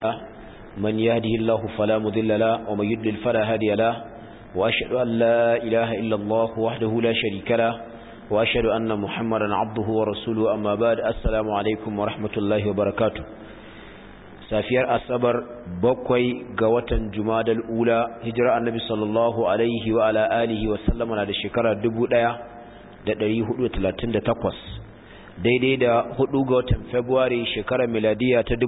من يهده الله فلا مضل له ومن يضلل فلا هادي له وأشهد أن لا إله إلا الله وحده لا شريك له وأشهد أن محمدا عبده ورسوله أما بعد السلام عليكم ورحمة الله وبركاته safiyar asabar bakwai ga watan jumadal ula hijira annabi sallallahu alaihi wa ala alihi wa sallama na da shekara 1438 daidai da hudu ga watan february shekarar miladiya ta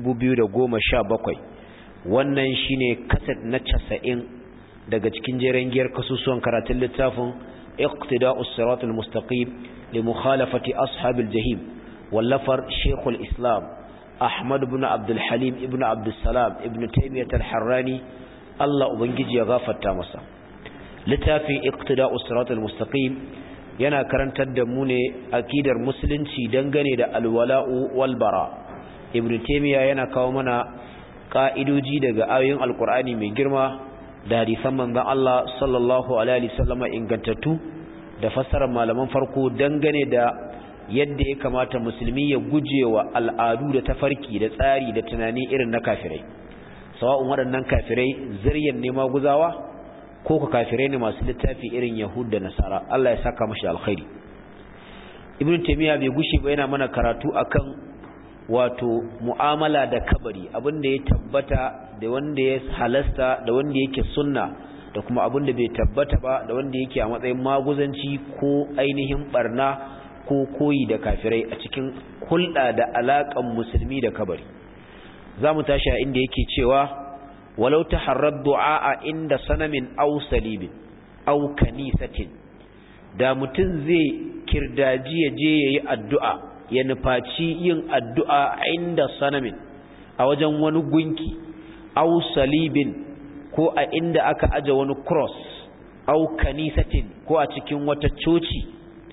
2017 wannan shine kaset na casa'in daga cikin jeren giyar kasusuwan karatun littafin iqtida'us siratul mustaqim li mukhalafati ashabil jahim wallafar shekul islam Ahmad ibn Abdul Halim ibn Abdul Salam ibn Taymiyyah al-Harrani Allah ubangiji ya gafarta masa littafin Iqtida'us Siratal Mustaqim yana karantar da mu ne akidar musulunci dangane da alwala'u wal bara Ibn Taymiyyah yana kawo mana ka'idoji daga ayoyin Alkur'ani mai girma da hadisan manzon Allah sallallahu alaihi wasallam ingantattu da fassarar malaman farko dangane da yadda ya kamata musulmi ya guje wa al'adu da tafarki da tsari da tunani irin na kafirai sawa'un waɗannan kafirai ziryan nema guzawa ko ka kafirai ne masu littafi irin yahud da nasara Allah ya saka mashi alkhairi ibn taymiya bai gushe ba yana mana karatu akan wato mu'amala da kabari abinda ya tabbata da wanda ya halasta da wanda yake sunna da kuma abinda bai tabbata ba da wanda yake a matsayin maguzanci ko ainihin barna ko koyi da kafirai a cikin hulɗa da alaƙan musulmi da kabari za mu tashi a inda yake cewa walau ta harar du'a inda sanamin au salibin au kanisatin da mutum zai kirdaji ya je ya yi addu'a ya nufaci yin addu'a inda sanamin a wajen wani gunki au salibin ko a inda aka aje wani cross au kanisatin ko a cikin wata coci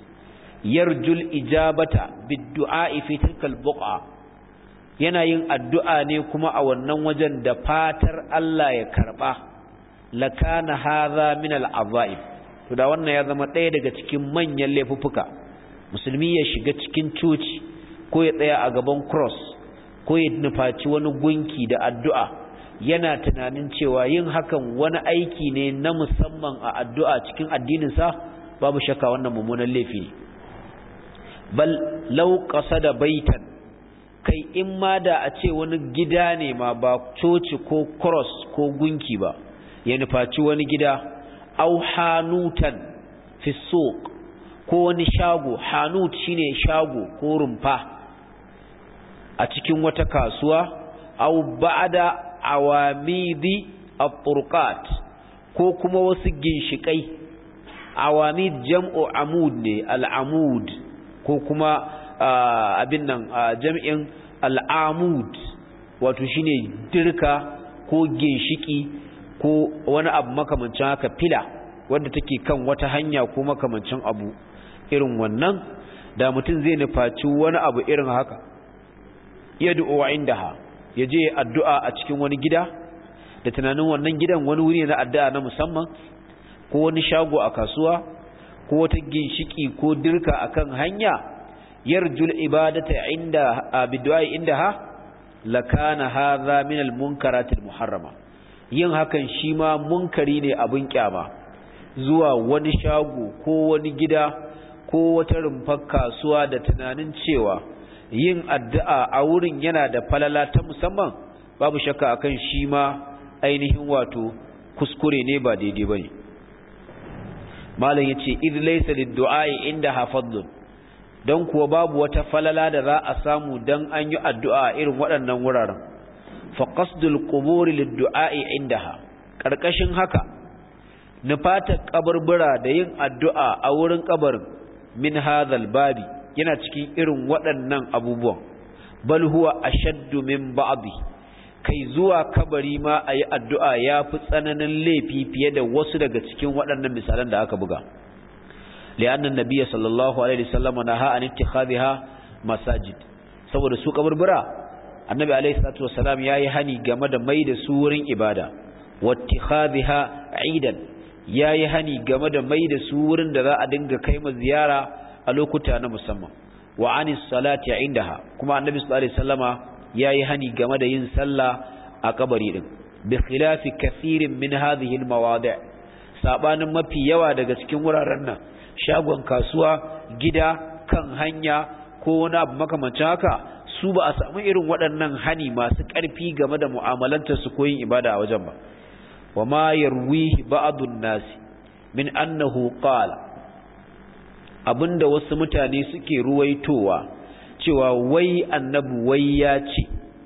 yarjul ijabata biddu'a fi tilkal buqa yana yin addu'a ne kuma a wannan wajen da fatar Allah ya karba lakana hadha min al'azaib to da wannan ya zama ɗaya daga cikin manyan laifuffuka musulmi ya shiga cikin coci ko ya tsaya a gaban cross ko ya nufaci wani gunki da addu'a yana tunanin cewa yin hakan wani aiki ne na musamman a addu'a cikin addininsa babu shakka wannan mummunan laifi ne bal lau da baitan kai in ma da a ce wani gida ne ma ba coci ko cross ko gunki ba ya nufaci wani gida au hanutan fi suq ko wani shago hanut shine shago ko rumfa a cikin wata kasuwa au ba'da awamidi at-turqat ko kuma wasu ginshikai awamid jam'u amud ne al-amud ko kuma abin nan jami'in al'amud wato shine dirka ko ginshiki ko wani abu makamancin haka fila wanda take kan wata hanya ko makamancin abu irin wannan da mutum zai nufaci wani abu irin haka yad'u indaha yaje addu'a a cikin wani gida da tunanin wannan gidan wani wuri na addu'a na musamman ko wani shago a kasuwa ko wata ginshiki ko dirka akan hanya yarjul ibadata inda bidwai indaha lakana hadha min almunkaratil muharrama yin hakan shi ma munkari ne abin kyama zuwa wani shago ko wani gida ko wata rumfar kasuwa da tunanin cewa yin addu'a a wurin yana da falala ta musamman babu shakka akan shi ma ainihin wato kuskure ne ba daidai bane malam yace id laysa lid-du'a'i inda hafadlun don kuwa babu wata falala da za a samu dan an yi addu'a irin waɗannan wuraren fa qasdul quburi lid-du'a'i indaha karkashin haka nufata kaburbura da yin addu'a a wurin kabarin min hadhal babi yana cikin irin waɗannan abubuwan bal huwa ashaddu min ba'dhi kai zuwa kabari ma a yi addu'a ya fi tsananin laifi fiye da wasu daga cikin waɗannan misalan da aka buga. li'annan nabiya sallallahu alaihi wasallam na ha'an ittikhadha masajid saboda su kaburbura annabi alaihi salatu wasallam yayi hani game da mai da su wurin ibada wattikhadha aidan yayi hani game da mai da su wurin da za a dinga kai ma ziyara a lokuta na musamman wa anis salati indaha kuma annabi sallallahu alaihi wasallama yayi hani game da yin sallah a kabari din bi khilafi kathirin min hadhihi almawadi' sabanin mafi yawa daga cikin wuraren nan shagon kasuwa gida kan hanya ko wani abu makamancin haka su ba a samu irin waɗannan hani masu ƙarfi game da mu'amalantar su koyin ibada a wajen ba wa ma yarwihi ba'dun nasi min annahu qala abinda wasu mutane suke ruwaitowa cewa wai annabi wai ya ce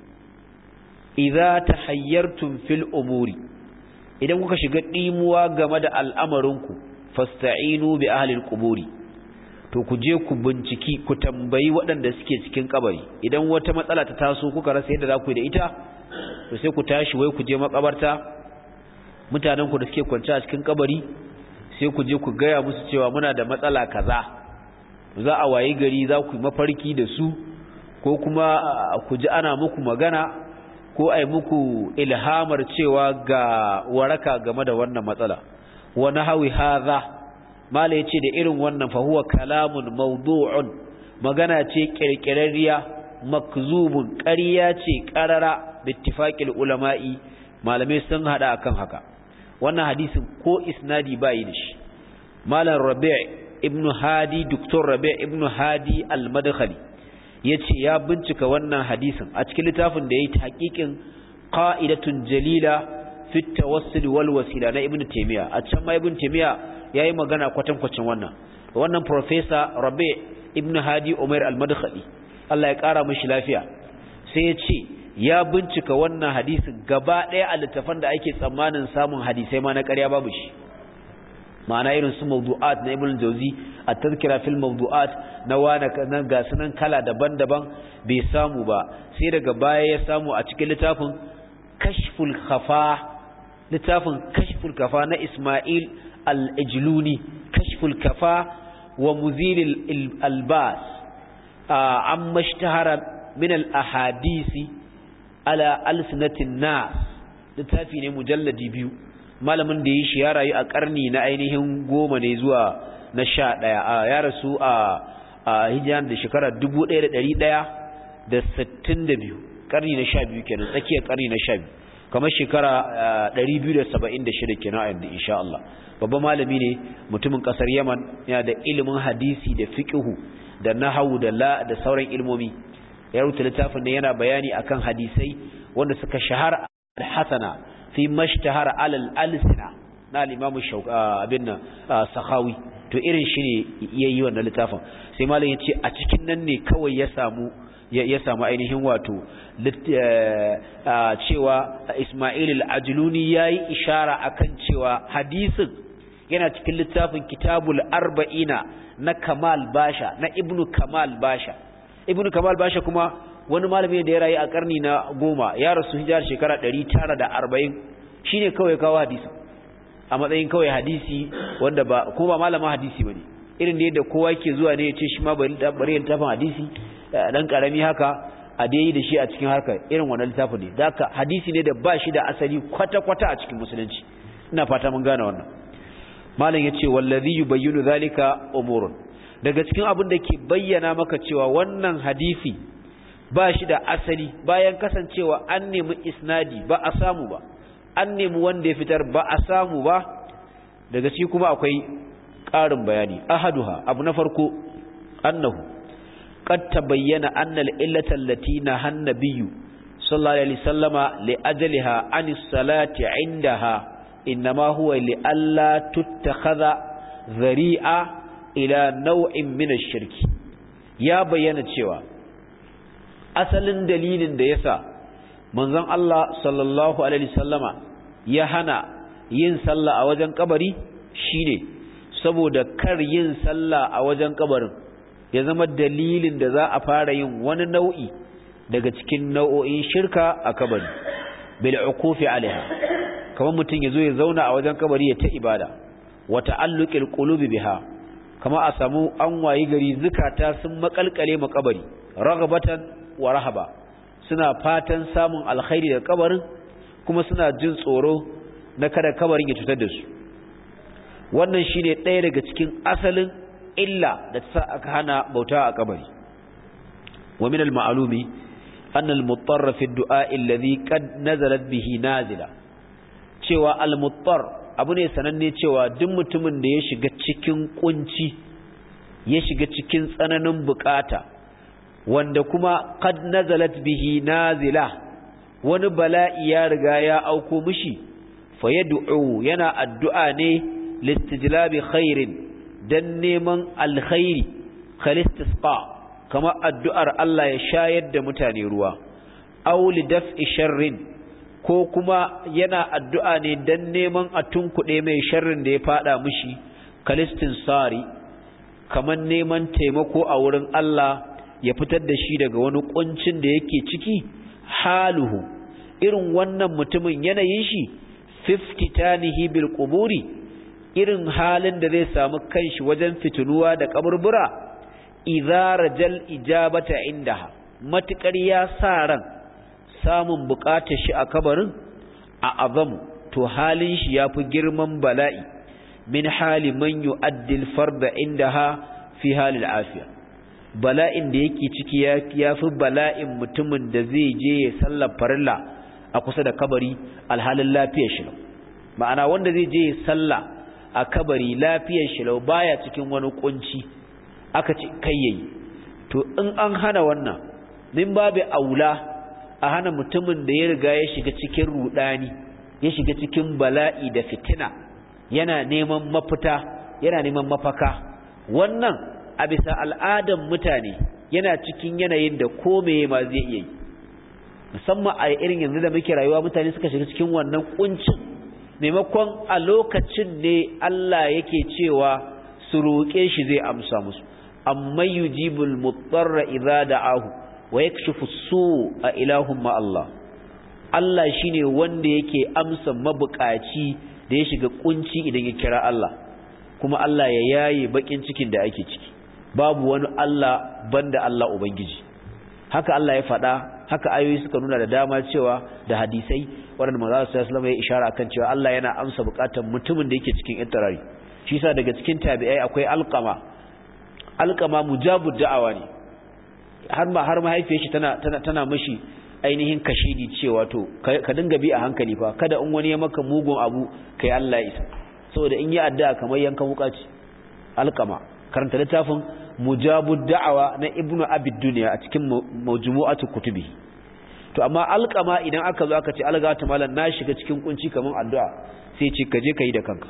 idza tahayyartum fil umuri idan kuka shiga dimuwa game da al'amarinku fasta'inu bi ahli al-quburi to ku je ku binciki ku tambayi waɗanda suke cikin kabari idan wata matsala ta taso kuka rasa yadda za ku yi da ita to sai ku tashi wai ku je makabarta mutanen ku da suke kwance a cikin kabari sai ku je ku gaya musu cewa muna da matsala kaza za a wayi gari za ku yi mafarki da su ko kuma ku ji ana muku magana ko ai muku ilhamar cewa ga waraka game da wannan matsala wa nahawi hadha mala yace da irin wannan fa huwa kalamun mawdu'un magana ce kirkirarriya makzubun ƙarya ce qarara bittifaqil ulama'i malamai sun hada akan haka wannan hadisin ko isnadi bai da shi malam rabi' ibn hadi doktor rabi' ibn hadi al-madkhali yace ya bincika wannan hadisin a cikin littafin da yayi tahqiqin qa'idatun jalila fi tawassul wal wasila na ibn taymiya a can ma ibn taymiya yayi magana kwatankwacin wannan wannan professor rabi' ibn hadi umar al-madkhali Allah ya kara mishi lafiya sai ya ce ya bincika wannan hadisin gaba ɗaya a littafan da ake tsammanin samun hadisai ma na ƙarya babu shi ma'ana irin su mawdu'at na ibn jauzi a tazkira fil mawdu'at na wana nan ga sunan kala daban-daban bai samu ba sai daga baya ya samu a cikin littafin kashful khafa littafin kashful kafa na Ismail al-Ijluni kashful kafa wa muzil al-albas amma ishtahara min al-ahadisi ala alsinatin nas littafi ne mujalladi biyu malamin da ya shi ya rayu a karni na ainihin goma ne zuwa na sha ɗaya ya rasu a hijiran da shekara dubu ɗaya da ɗari ɗaya da sittin da biyu karni na sha biyu kenan tsakiyar karni na sha biyu kamar shekara ɗari biyu da saba'in da shida kenan a yanzu insha Allah babban malami ne mutumin ƙasar yaman yana da ilimin hadisi da fiƙihu da nahawu da la da sauran ilmomi ya rubuta littafin ne yana bayani akan hadisai wanda suka shahara al-hasana fi mashtahara alal alsina na al-imam abin nan sahawi to irin shi ne yayi wannan littafin sai malam yace a cikin nan ne kawai ya samu ya samu ainihin wato cewa Ismail al-Ajluni yayi ishara akan cewa hadisin yana cikin littafin Kitabul Arba'ina na Kamal Basha na Ibnu Kamal Basha Ibnu Kamal Basha kuma wani malami da ya rayu a karni na goma ya rasu hijar shekara ɗari tara da arba'in shi ne kawai kawo hadisi a matsayin kawai hadisi wanda ba ko ba malama hadisi ba ne irin da yadda kowa ke zuwa ne ya ce shi ma bari littafin hadisi ɗan ƙarami haka a dai da shi a cikin harkar irin wannan littafin ne da hadisi ne da ba shi da asali kwata-kwata a cikin musulunci ina fata mun gane wannan malam ya ce wallazi yubayyinu zalika umurun daga cikin abin da ke bayyana maka cewa wannan hadisi ba shi da asali bayan kasancewa an nemi isnadi ba a samu ba an nemi wanda ya fitar ba a samu ba daga ci kuma akwai ƙarin bayani ahaduha abu na farko annahu qad tabayyana anna al-illata allati nahan nabiyyu sallallahu alaihi wasallama li ajliha an salati indaha inma huwa li alla tuttakhadha dhari'a ila naw'in min ash-shirki ya bayyana cewa asalin dalilin da yasa manzon Allah sallallahu alaihi wasallama ya hana yin sallah a wajen kabari shine saboda kar yin sallah a wajen kabarin ya zama dalilin da za a fara yin wani nau'i daga cikin nau'o'in shirka a kabari bil ukufi alaiha kamar mutum yazo ya zauna a wajen kabari ya ta ibada wa ta'alluqil qulubi biha kama a samu an wayi gari zukata sun makalkale makabari ragabatan wa rahaba suna fatan samun alkhairi da kabarin kuma suna jin tsoro na kada kabarin ya cutar da su wannan shine ɗaya daga cikin asalin illa da ta aka hana bauta a kabari wa min al-ma'lumi أن المضطر في الدعاء الذي قد نزلت به نازلة cewa al-muttar abu ne sananne cewa duk mutumin da ya shiga cikin kunci ya shiga cikin tsananin bukata wanda kuma qad nazalat bihi nazila wani bala'i ya riga ya auko mishi fa yad'u yana addu'a ne listijlabi khairin dan neman alkhairi khalistisqa kama addu'ar Allah ya shayar da mutane ruwa aw lidaf'i sharrin ko kuma yana addu'a ne dan neman a tunkuɗe mai sharrin da ya fada mishi kalistin sari kamar neman taimako a wurin Allah ya fitar da shi daga wani kuncin da yake ciki haluhu irin wannan mutumin yanayin shi fiftitanihi bil quburi irin halin da zai samu kanshi wajen fitinuwa da kaburbura idza rajal ijabata indaha matukar ya sa ran samun bukatar shi a kabarin a azamu to halin shi yafi girman bala'i min hali man yu'addil farda indaha fi halil afiya bala'in da yake ciki yafi bala'in mutumin da zai je ya sallar farilla a kusa da kabari alhalin lafiyar shi ma'ana wanda zai je ya sallah a kabari lafiyar shi lau baya cikin wani kunci aka ce kai yayi to in an hana wannan min babu aula a hana mutumin da ya riga ya shiga cikin rudani ya shiga cikin bala'i da fitina yana neman mafita yana neman mafaka wannan a bisa al'adan mutane yana cikin yanayin da komai ma zai iya yi musamman a irin yanzu da muke rayuwa mutane suka shiga cikin wannan kuncin maimakon a lokacin ne Allah yake cewa su roƙe shi zai amsa musu amma yujibul mutarra idza da'ahu wa yakshifu su'a ilahum ma Allah Allah shine wanda yake amsa mabukaci da ya shiga kunci idan ya kira Allah kuma Allah ya yaye bakin cikin da ake ciki babu wani Allah banda Allah ubangiji haka Allah ya faɗa haka ayoyi suka nuna da dama cewa da hadisai waɗanda manzo sallallahu alaihi ya ishara akan cewa Allah yana amsa bukatar mutumin da yake cikin ittirari shi yasa daga cikin tabi'ai akwai alqama alqama mujabud da'awa ne har ma har mahaifiyar shi tana tana tana mishi ainihin kashidi cewa to ka dinga bi a hankali fa kada in wani ya maka mugun abu kai Allah isa saboda in yi addu'a kamar yankan wuka ce alqama karanta littafin mujabud da'awa na ibnu abid dunya a cikin majmu'atu kutubi to amma alqama idan aka zo aka ce alga ta malan na shiga cikin kunci kaman addu'a sai ce ka je kai da kanka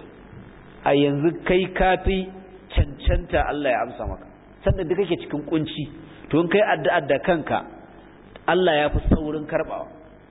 a yanzu kai kafi cancanta Allah ya amsa maka sannan da kake cikin kunci to in kai addu'a da kanka Allah ya fi saurin karbawa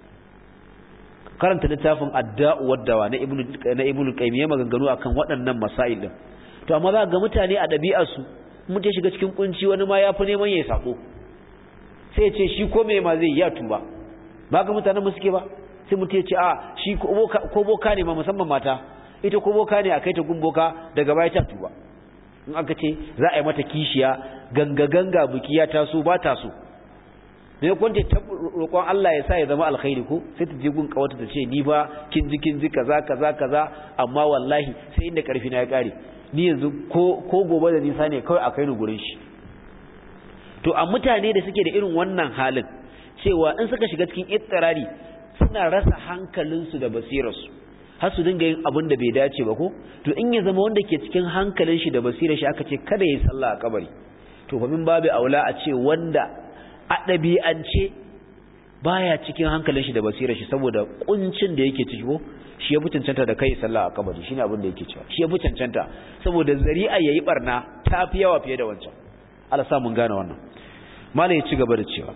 karanta littafin adda'u waddawa na ibnu na ibnu qayyim ya maganganu akan waɗannan masail din to amma za ga mutane a ɗabi'arsu mutum shiga cikin kunci wani ma ya fi neman ya yi sako sai ce shi ko mai ma zai ya tuba ba ga mutanen mu suke ba sai mutum ya ce a shi ko boka ne ma musamman mata ita ko boka ne a kai ta gun boka daga baya ta tuba in aka ce za a yi mata kishiya ganga ganga buki ya taso ba ta so ne kwanta ta roƙon Allah ya sa ya zama alkhairi ko sai ta je gun kawata ta ce ni ba kin ji kin ji kaza kaza kaza amma wallahi sai inda karfi na ya kare ni yanzu ko gobe da nisa ne kawai a kai ni gurin shi to a mutane da suke da irin wannan halin cewa in suka shiga cikin ittirari suna rasa hankalinsu da basirarsu har su dinga yin abin da bai dace ba ko to in ya zama wanda ke cikin hankalin shi da basirar shi aka ce kada ya sallah a kabari to fa min babu aula a ce wanda a ɗabi'ance baya cikin hankalin shi da basirar shi saboda kuncin da yake ciki ko shi ya fi cancanta da kai sallah a kabari shine abin da yake cewa shi ya fi cancanta saboda zari'a yayi barna ta fi yawa fiye da wancan Allah sa mun gane wannan malai ya ci gaba da cewa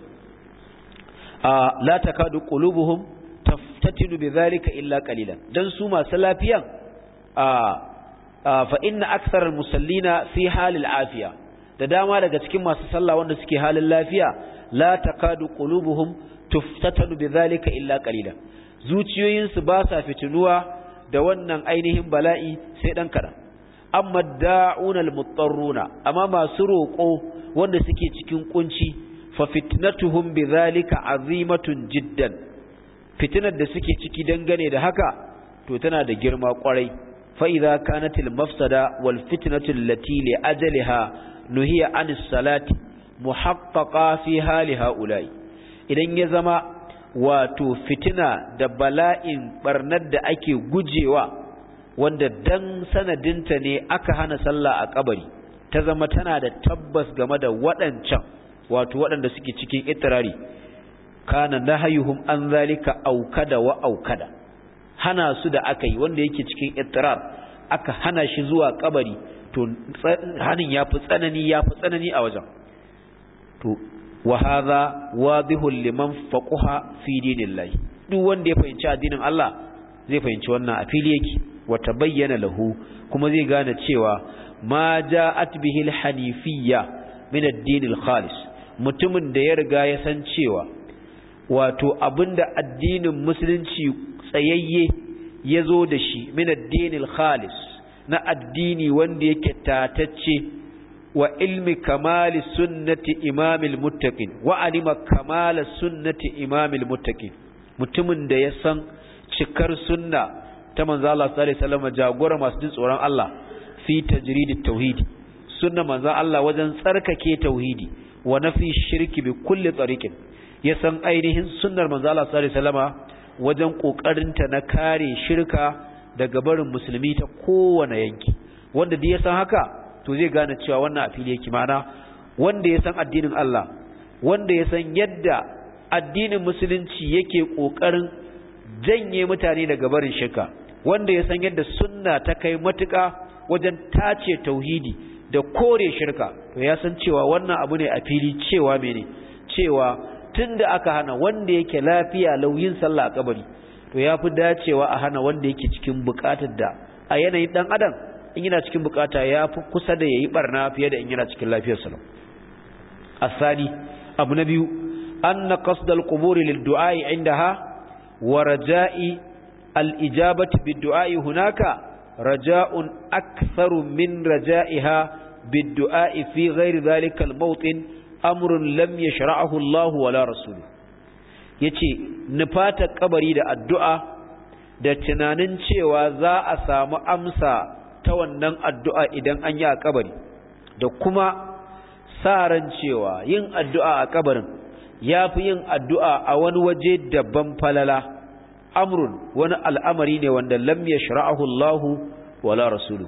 a la takadu qulubuhum taftatinu bidhalika illa qalilan dan su masu lafiyan a fa inna aktharal musallina fi halil afiya da dama daga cikin masu sallah wanda suke halin lafiya la takadu qulubuhum tuftatanu bidhalika illa qalilan zuciyoyinsu ba sa fitinuwa da wannan ainihin bala'i sai dan kadan amma da'unal muttarruna amma masu roƙo wanda suke cikin kunci fa fitnatuhum bidhalika azimatun jiddan fitinar da suke ciki dangane da haka to tana da girma kwarai fa idza kanatil mafsada wal fitnatu allati li ajaliha nuhiya anis salati muhaqqaqa fi hali haula'i idan ya zama wato fitina da bala'in barnar da ake gujewa wanda dan sanadinta ne aka hana sallah a kabari ta zama tana da tabbas game da waɗancan wato waɗanda suke cikin itirari kana nahayuhum an zalika aukada wa aukada hana su da aka yi wanda yake cikin itirar aka hana shi zuwa kabari to hanin yafi tsanani yafi tsanani a wajen to wa hadha wadihul liman faqaha fi dinillahi duk wanda ya fahimci addinin Allah zai fahimci wannan a fili yake wa tabayyana lahu kuma zai gane cewa ma ja'at bihi al-hanifiyya min ad-din al-khalis mutumin da ya riga ya san cewa wato abinda addinin musulunci tsayayye ya zo da shi min ad-din al-khalis na addini wanda yake tatacce wa ilmi kamali sunnati imamil muttaqin wa alima kamala sunnati imamil muttaqin mutumin da ya san cikar sunna ta manzo Allah sallallahu alaihi wasallam jagora masu jin tsoron Allah fi tajridit tauhidi sunna manzo Allah wajen tsarkake tauhidi wa nafi shirki bi kulli tariqin ya san ainihin sunnar manzo Allah sallallahu alaihi wasallama wajen kokarinta na kare shirka daga barin musulmi ta kowane yanki wanda da ya san haka to zai gane cewa wannan a fili yake mana wanda ya san addinin Allah wanda ya san yadda addinin musulunci yake kokarin janye mutane daga barin shirka wanda ya san yadda sunna ta kai matuƙa wajen tace tauhidi da kore shirka to ya san cewa wannan abu ne a fili cewa mene cewa tunda aka hana wanda yake lafiya lauyin sallah a kabari to ya fi dacewa a hana wanda yake cikin bukatar da a yanayin dan adam in yana cikin bukata ya fi kusa da yayi barna fiye da in yana cikin lafiyar sa asali abu na biyu anna qasdal quburi lid du'a indaha wa raja'i al ijabati bid du'a hunaka raja'un aktharu min raja'iha bid du'a fi ghairi dhalika al mawtin amrun lam yashra'ahu Allah wala rasuluhu yace nufata kabari da addu'a da tunanin cewa za a samu amsa ta wannan addu'a idan an yi a kabari da kuma sa ran cewa yin addu'a a kabarin ya fi yin addu'a a wani waje daban falala amrun wani al'amari ne wanda lam ya shara'ahu Allah wala rasulu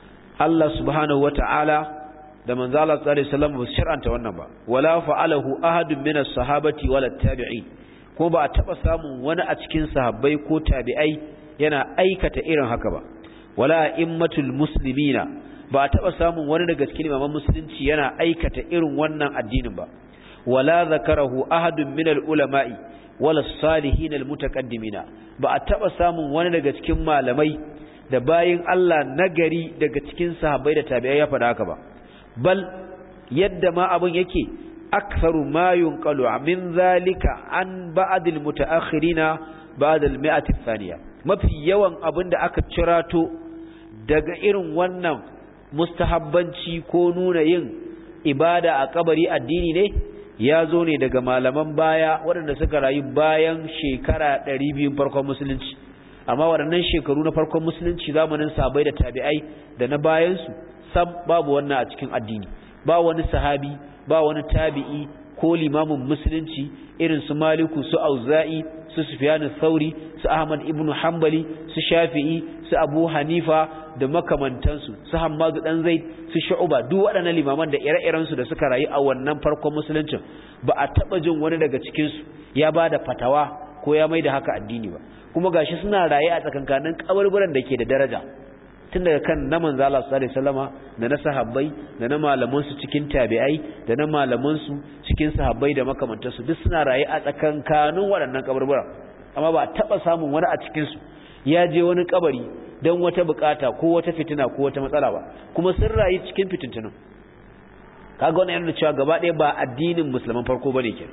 Allah subhanahu wa ta'ala da manzala tsari salam ba su shar'anta wannan ba wala fa'alahu ahadun minas sahabati wala tabi'i ko ba a taɓa samun wani a cikin sahabbai ko tabi'ai yana aikata irin haka ba wala immatul muslimina ba a taɓa samun wani daga cikin imaman musulunci yana aikata irin wannan addinin ba wala zakarahu ahadun minal ulama'i wala salihin almutaqaddimina ba a taɓa samun wani daga cikin malamai da bayin Allah nagari daga cikin sahabbai da tabi'ai ya faɗa haka ba bal yadda ma abun yake aktharu ma yunqalu min zalika an ba'd almutaakhirina ba'd almi'ati thaniya mafi yawan abin da aka cirato daga irin wannan mustahabbanci ko nuna yin ibada a kabari addini ne ya zo ne daga malaman baya waɗanda suka rayu bayan shekara 200 farkon musulunci amma waɗannan shekaru na farkon musulunci zamanin sabai da tabi'ai da na bayansu sam babu wannan a cikin addini ba wani sahabi ba wani tabi'i ko limamin musulunci irin su maliku su auza'i su sufyan thauri su ahmad ibnu hanbali su shafi'i su abu hanifa da makamantansu su hammadu dan zaid su shu'ba duk waɗannan limaman da ire-iren su da suka rayu a wannan farkon musuluncin ba a taba jin wani daga cikin su ya bada fatawa ko ya maida haka addini ba kuma gashi suna raye a tsakankanin kaburburan da ke da daraja tun daga kan na manzo Allah sallallahu alaihi wasallama da na sahabbai da na malaman su cikin tabi'ai da na malaman su cikin sahabbai da makamantan su duk suna raye a tsakankanin waɗannan kaburburan amma ba taba samun wani a cikin su ya je wani kabari don wata bukata ko wata fitina ko wata matsala ba kuma sun rayu cikin fitintunan kaga wannan yana cewa gaba ɗaya ba addinin musulman farko bane ke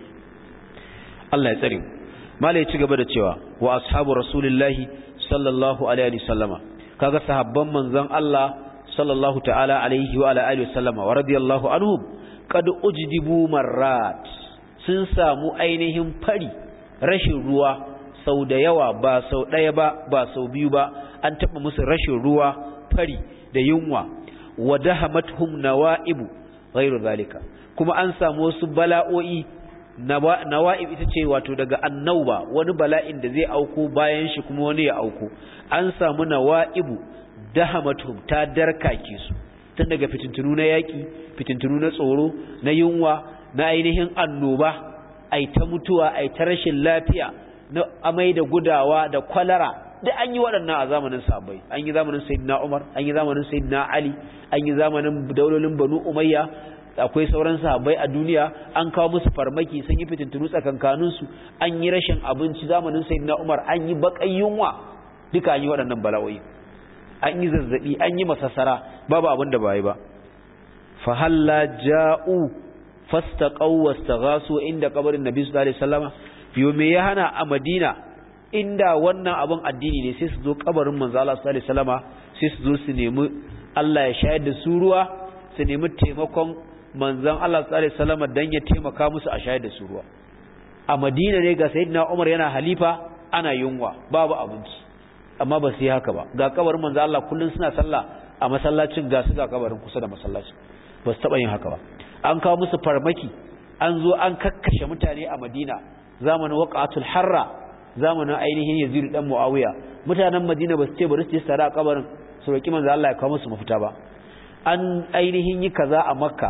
Allah ya tsare mu mala ya ci gaba da cewa wa ashabu rasulillahi sallallahu alaihi wasallama kaga sahabban manzon Allah sallallahu ta'ala alaihi wa alihi wasallama wa radiyallahu anhum qad ujdibu marrat sun samu ainihin fari rashin ruwa sau da yawa ba sau ɗaya ba ba sau biyu ba an taɓa musu rashin ruwa fari da yunwa wa dahamathum nawaibu ghairu zalika kuma an samu wasu bala'o'i nawa'ib ita ce wato daga annauba wani bala'in da zai auku bayan shi kuma wani ya auku an samu nawa'ibu dahamatum ta darkake su tun daga fitintunu na yaki fitintunu na tsoro na yunwa na ainihin annoba ai ta mutuwa ai ta rashin lafiya na amai da gudawa da kwalara da an yi waɗannan a zamanin sahabbai an yi zamanin sayyidina Umar an yi zamanin sayyidina Ali an yi zamanin daulolin Banu Umayya akwai sauran sahabbai a duniya an kawo musu farmaki sun yi fitintunu tsakankanin su an yi rashin abinci zamanin sayyidina Umar an yi bakan yunwa duka an yi waɗannan bala'o'i an yi zazzabi an yi masassara babu abin da bai ba fa halla ja'u fastaqaw wastaghasu inda kabarin nabi sallallahu alaihi wasallama yo me ya hana a Madina inda wannan abin addini ne sai su zo kabarin manzo Allah sallallahu alaihi wasallama sai su zo su nemi Allah ya shayar da su ruwa su nemi taimakon manzon Allah sallallahu alaihi wasallama dan ya taimaka musu a shayar da su ruwa a Madina ne ga sayyidina Umar yana halifa ana yunwa babu abinci amma ba su yi haka ba ga kabarin manzo Allah kullun suna sallah a masallacin ga su ga kabarin kusa da masallacin ba su taba yin haka ba an kawo musu farmaki an zo an kakkashe mutane a Madina zamanin waqatul harra zamanin ainihin Yazid dan Muawiya mutanen Madina ba su ce bari su je tsara a kabarin su roki manzo Allah ya kawo musu mafita ba an ainihin yi kaza a Makka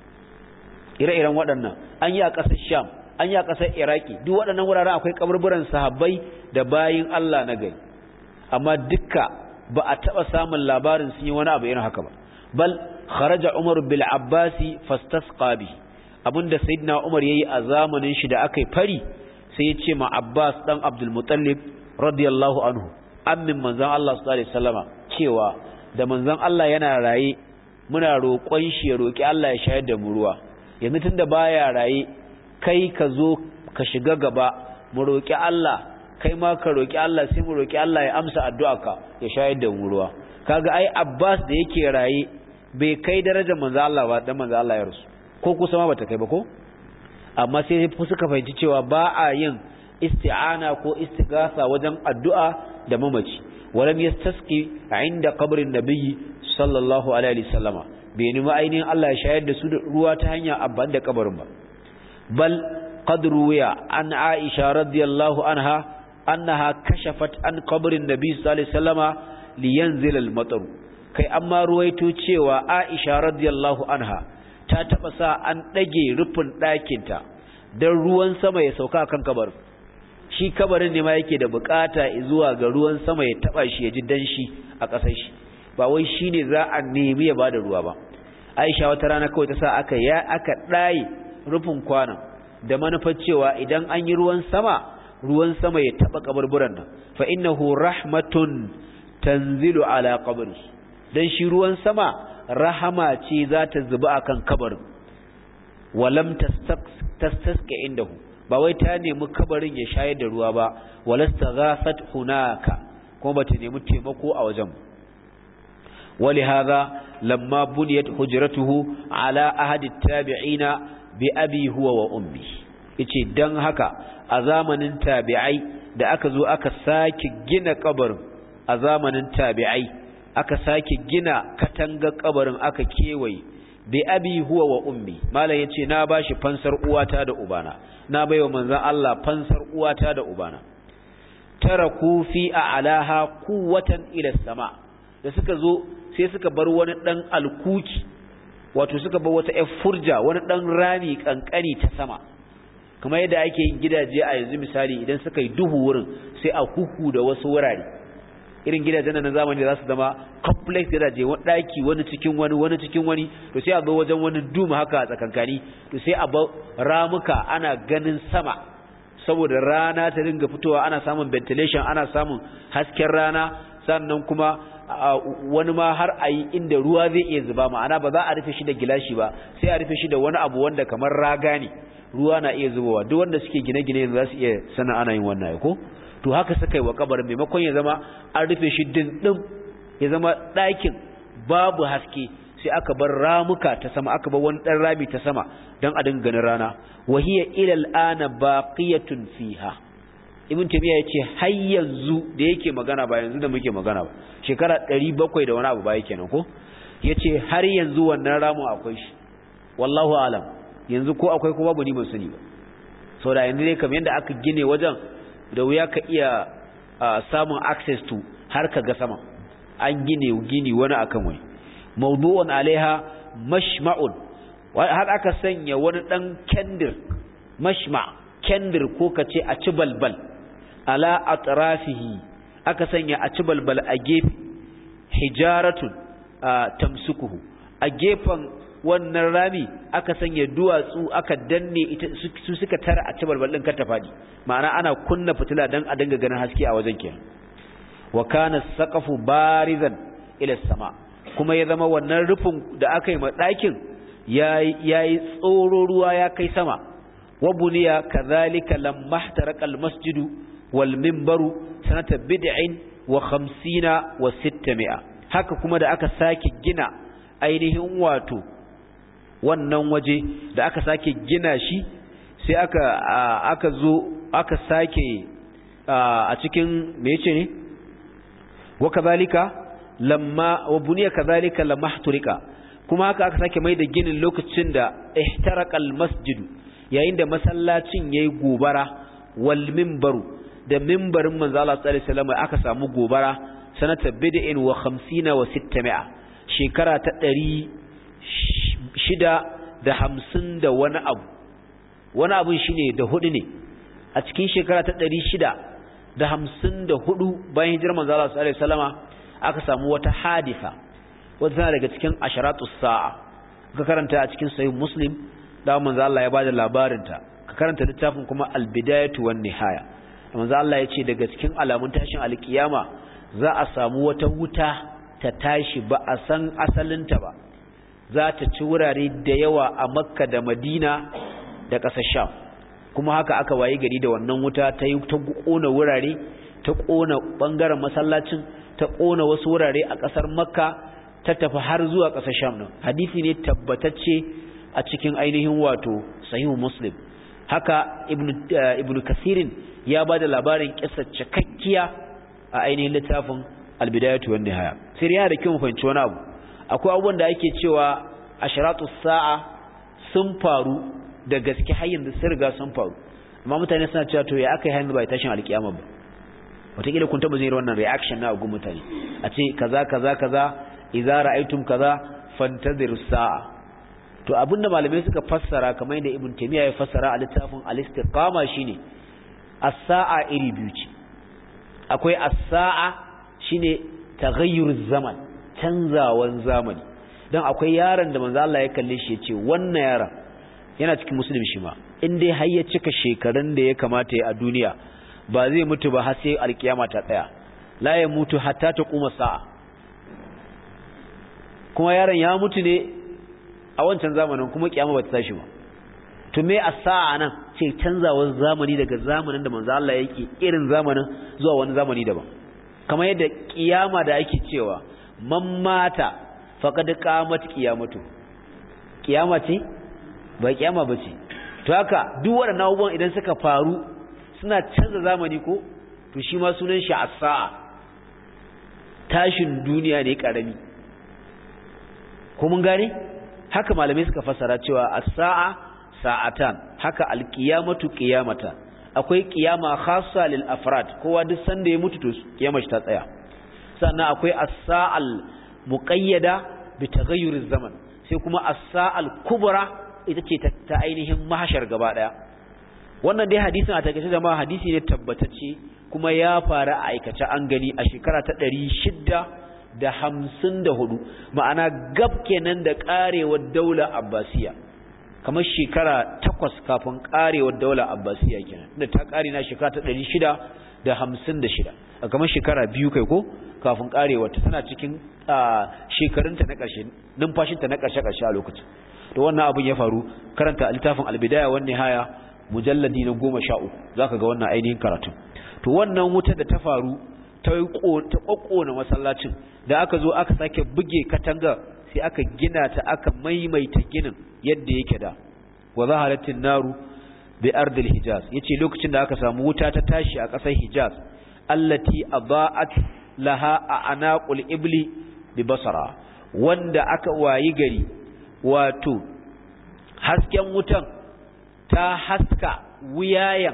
ire-iren waɗannan an yi a ƙasar Sham an yi a ƙasar Iraki duk waɗannan wuraren akwai kaburburan sahabbai da bayin Allah na gari amma dukka ba a taɓa samun labarin sun yi wani abu irin haka ba bal kharaja Umar bil Abbasi fastasqa bi abinda sayyidina Umar yayi a zamanin shi da aka yi fari sai ya ce ma Abbas dan Abdul Muttalib radiyallahu anhu ammin manzon Allah sallallahu alaihi wasallama cewa da manzon Allah yana raye muna roƙon shi ya roki Allah ya shayar da mu ruwa yanzu tunda baya raye kai ka zo ka shiga gaba mu roki Allah kai ma ka roki Allah sai mu roki Allah ya amsa addu'arka ya shayar da mu ruwa kaga ai Abbas da yake raye bai kai darajar manzon Allah ba dan manzon Allah ya rasu ko kusa ma bata kai ba ko amma sai suka fahimci cewa ba a yin isti'ana ko istighatha wajen addu'a da mamaci walam yastasqi inda qabrin nabiyyi sallallahu alaihi wasallama bai nemi ainihin Allah ya shayar da su da ruwa ta hanya abban da kabarin ba bal qad ruwiya an Aisha radiyallahu anha annaha kashafat an qabrin nabiyyi sallallahu alaihi wasallama liyanzil al-matar kai amma ruwaito cewa Aisha radiyallahu anha ta taba sa an dage rufin ɗakinta don ruwan sama ya sauka kan kabarin shi kabarin ne ma yake da bukata zuwa ga ruwan sama ya taba shi ya ji danshi a ƙasar shi ba wai shine za a nemi ya bada ruwa ba Aisha wata rana kawai ta sa aka ya aka ɗaye rufin kwanan da manufar cewa idan an yi ruwan sama ruwan sama ya taba kaburburan nan fa innahu rahmatun tanzilu ala qabri dan shi ruwan sama rahama ce za ta zuba akan kabarin walam tastasqa indahu ba wai ta nemi kabarin ya shayar da ruwa ba walastaghathat hunaka kuma bata nemi taimako a wajen ولهذا لما بنيت حجرته على أحد التابعين بأبي هو وأمي yace dan haka a zamanin tabi'ai da aka zo aka sake gina kabarin a zamanin tabi'ai aka sake gina katanga kabarin aka kewaye bi abi huwa wa ummi malam yace na bashi fansar uwata da ubana na baiwa manzon Allah fansar uwata da ubana taraku fi a'laha quwwatan ila sama da suka zo sai suka bar wani dan alkuki wato suka bar wata ƴar furja wani dan rami kankani ta sama kamar yadda ake yin gidaje a yanzu misali idan suka yi duhu wurin sai a huhu da wasu wurare irin gidajen na zamani za su zama complex gidaje wani daki wani cikin wani wani cikin wani to sai a zo wajen wani duma haka a tsakankani to sai a ba ramuka ana ganin sama saboda rana ta dinga fitowa ana samun ventilation ana samun hasken rana sannan kuma wani ma har a yi inda ruwa zai iya zuba ma'ana ba za a rufe shi da gilashi ba sai a rufe shi da wani abu wanda kamar raga ne ruwa na iya zubowa duk wanda suke gine-gine za su iya sana ana yin wannan ko to haka suka yi wa kabarin maimakon ya zama an rufe shi dindin ya zama ɗakin babu haske sai aka bar ramuka ta sama aka bar wani ɗan rami ta sama don a dinga ganin rana wahiya ilal ana baqiyatun fiha ibn taymiya yace har yanzu da yake magana ba yanzu da muke magana ba shekara 700 da wani abu ba yake nan ko yace har yanzu wannan ramu akwai shi wallahu alam yanzu ko akwai ko babu ni ban sani ba sau da yanzu ne kamar yadda aka gine wajen da wuya ka iya samun access to har ka ga sama an gine gini wani akan wani mawdu'un alaiha mashma'un har aka sanya wani dan kendir mashma kendir ko kace a ci balbal ala atrafihi aka sanya a ci balbal a gefe hijaratun tamsukuhu a gefen wannan rami aka sanya duwatsu aka danne ita su suka tara a ci balbal din kar ta fadi ma'ana ana kunna fitila dan a dinga ganin haske a wajen kenan wa kana saqafu barizan ila sama kuma ya zama wannan rufin da aka yi ma ɗakin yayi tsoro ruwa ya kai sama wa buniya kadhalika lamma ihtaraqa almasjidu wal minbaru sanata bid'in wa 50 wa 600 haka kuma da aka sake gina ainihin wato wannan waje da aka sake gina shi sai aka aka zo aka sake a cikin me yace ne wa kadhalika lamma wa buniya kadhalika lamma ihtaraka kuma haka aka sake mai da ginin lokacin da ihtaraqal masjidu yayin da masallacin yayi gobara wal minbaru da minbarin manzo Allah sallallahu alaihi wasallam aka samu gobara sanata bid'in wa 50 wa 600 shekara ta 650 da wani abu wani abu shine da hudu ne a cikin shekara ta 654 bayan hijirar manzo Allah sallallahu alaihi wasallama aka samu wata hadisa wata tana daga cikin asharatus sa'a ka karanta a cikin sahih muslim da manzo Allah ya bada labarin ta ka karanta littafin kuma al-bidayatu wan nihaya manzo Allah ya ce daga cikin alamun tashin alkiyama za a samu wata wuta ta tashi ba a san asalinta ba za ta ci wurare da yawa a makka da madina da ƙasar sham kuma haka aka wayi gari da wannan wuta ta yi ta ƙona wurare ta ƙona ɓangaren masallacin ta ƙona wasu wurare a ƙasar makka ta tafi har zuwa ƙasar sham nan hadisi ne tabbatacce a cikin ainihin wato sahihu muslim haka ibnu kasirin ya ba da labarin ƙisar cikakkiya a ainihin littafin albidayatu wan nihaya sai yana da kyau mu fahimci wani abu akwai abubuwan da ake cewa asharatu sa'a sun faru da gaske har yanzu sun riga sun faru amma mutane suna cewa to ya aka yi hannu bai tashin alkiyama ba wataƙila kun taɓa zai wannan reaction na gun mutane a ce kaza kaza kaza idza ra'aytum kaza fantazir sa'a to abinda malamai suka fassara kamar yadda ibn taymiya ya fassara a littafin al-istiqama shine as-sa'a iri biyu ce akwai as-sa'a shine taghayyur zaman canzawan zamani dan akwai yaron da manzo Allah ya kalle shi ya ce wannan yaron yana cikin musulmi shi ma in dai har ya cika shekarun da ya kamata ya a duniya ba zai mutu ba har sai alkiyama ta tsaya la ya mutu hatta ta kuma sa'a kuma yaron ya mutu ne a wancan zamanin kuma kiyama ba ta tashi ba to me a sa'a nan ce canzawar zamani daga zamanin da manzo Allah yake irin zamanin zuwa wani zamani daban kamar yadda kiyama da ake cewa man mata faqad qamat qiyamatu kiyama ce ba kiyama bace to haka duk waɗannan abubuwan idan suka faru suna canza zamani ko to shi ma sunan shi as-sa'a tashin duniya ne karami ko mun gane haka malamai suka fassara cewa as-sa'a sa'atan haka al-qiyamatu qiyamatan akwai qiyama khassa lil afrad kowa duk sanda ya mutu to kiyamar ta tsaya sannan akwai as-sa'al muqayyada bi taghayyuriz zaman sai kuma as-sa'al kubra ita ce ta ainihin mahashar gaba daya wannan dai hadisin a takaice jama'a hadisi ne tabbatacce kuma ya fara a aikace an gani a shekara ta ɗari shidda da hamsin da hudu ma'ana gab kenan da ƙarewar daular abbasiya kamar shekara takwas kafin ƙarewar daular abbasiya kenan da ta ƙare na shekara ta ɗari shida da hamsin da shida a kamar shekara biyu kai ko kafin ƙarewar ta tana cikin shekarunta na ƙarshe numfashinta na ƙarshe-ƙarshe a lokacin da wannan abin ya faru karanta littafin albidaya wani haya mujalladi na goma sha uku za ka ga wannan ainihin karatun to wannan wuta da ta faru ta ƙwaƙƙona masallacin da aka zo aka sake buge katanga sai aka gina ta aka maimaita ginin yadda yake da wa zaharatin naru bi ardil hijaz yace lokacin da aka samu wuta ta tashi a ƙasar hijaz allati adaat laha a anaqul ibli bi basara wanda aka wayi gari wato hasken wutan ta haska wuyayen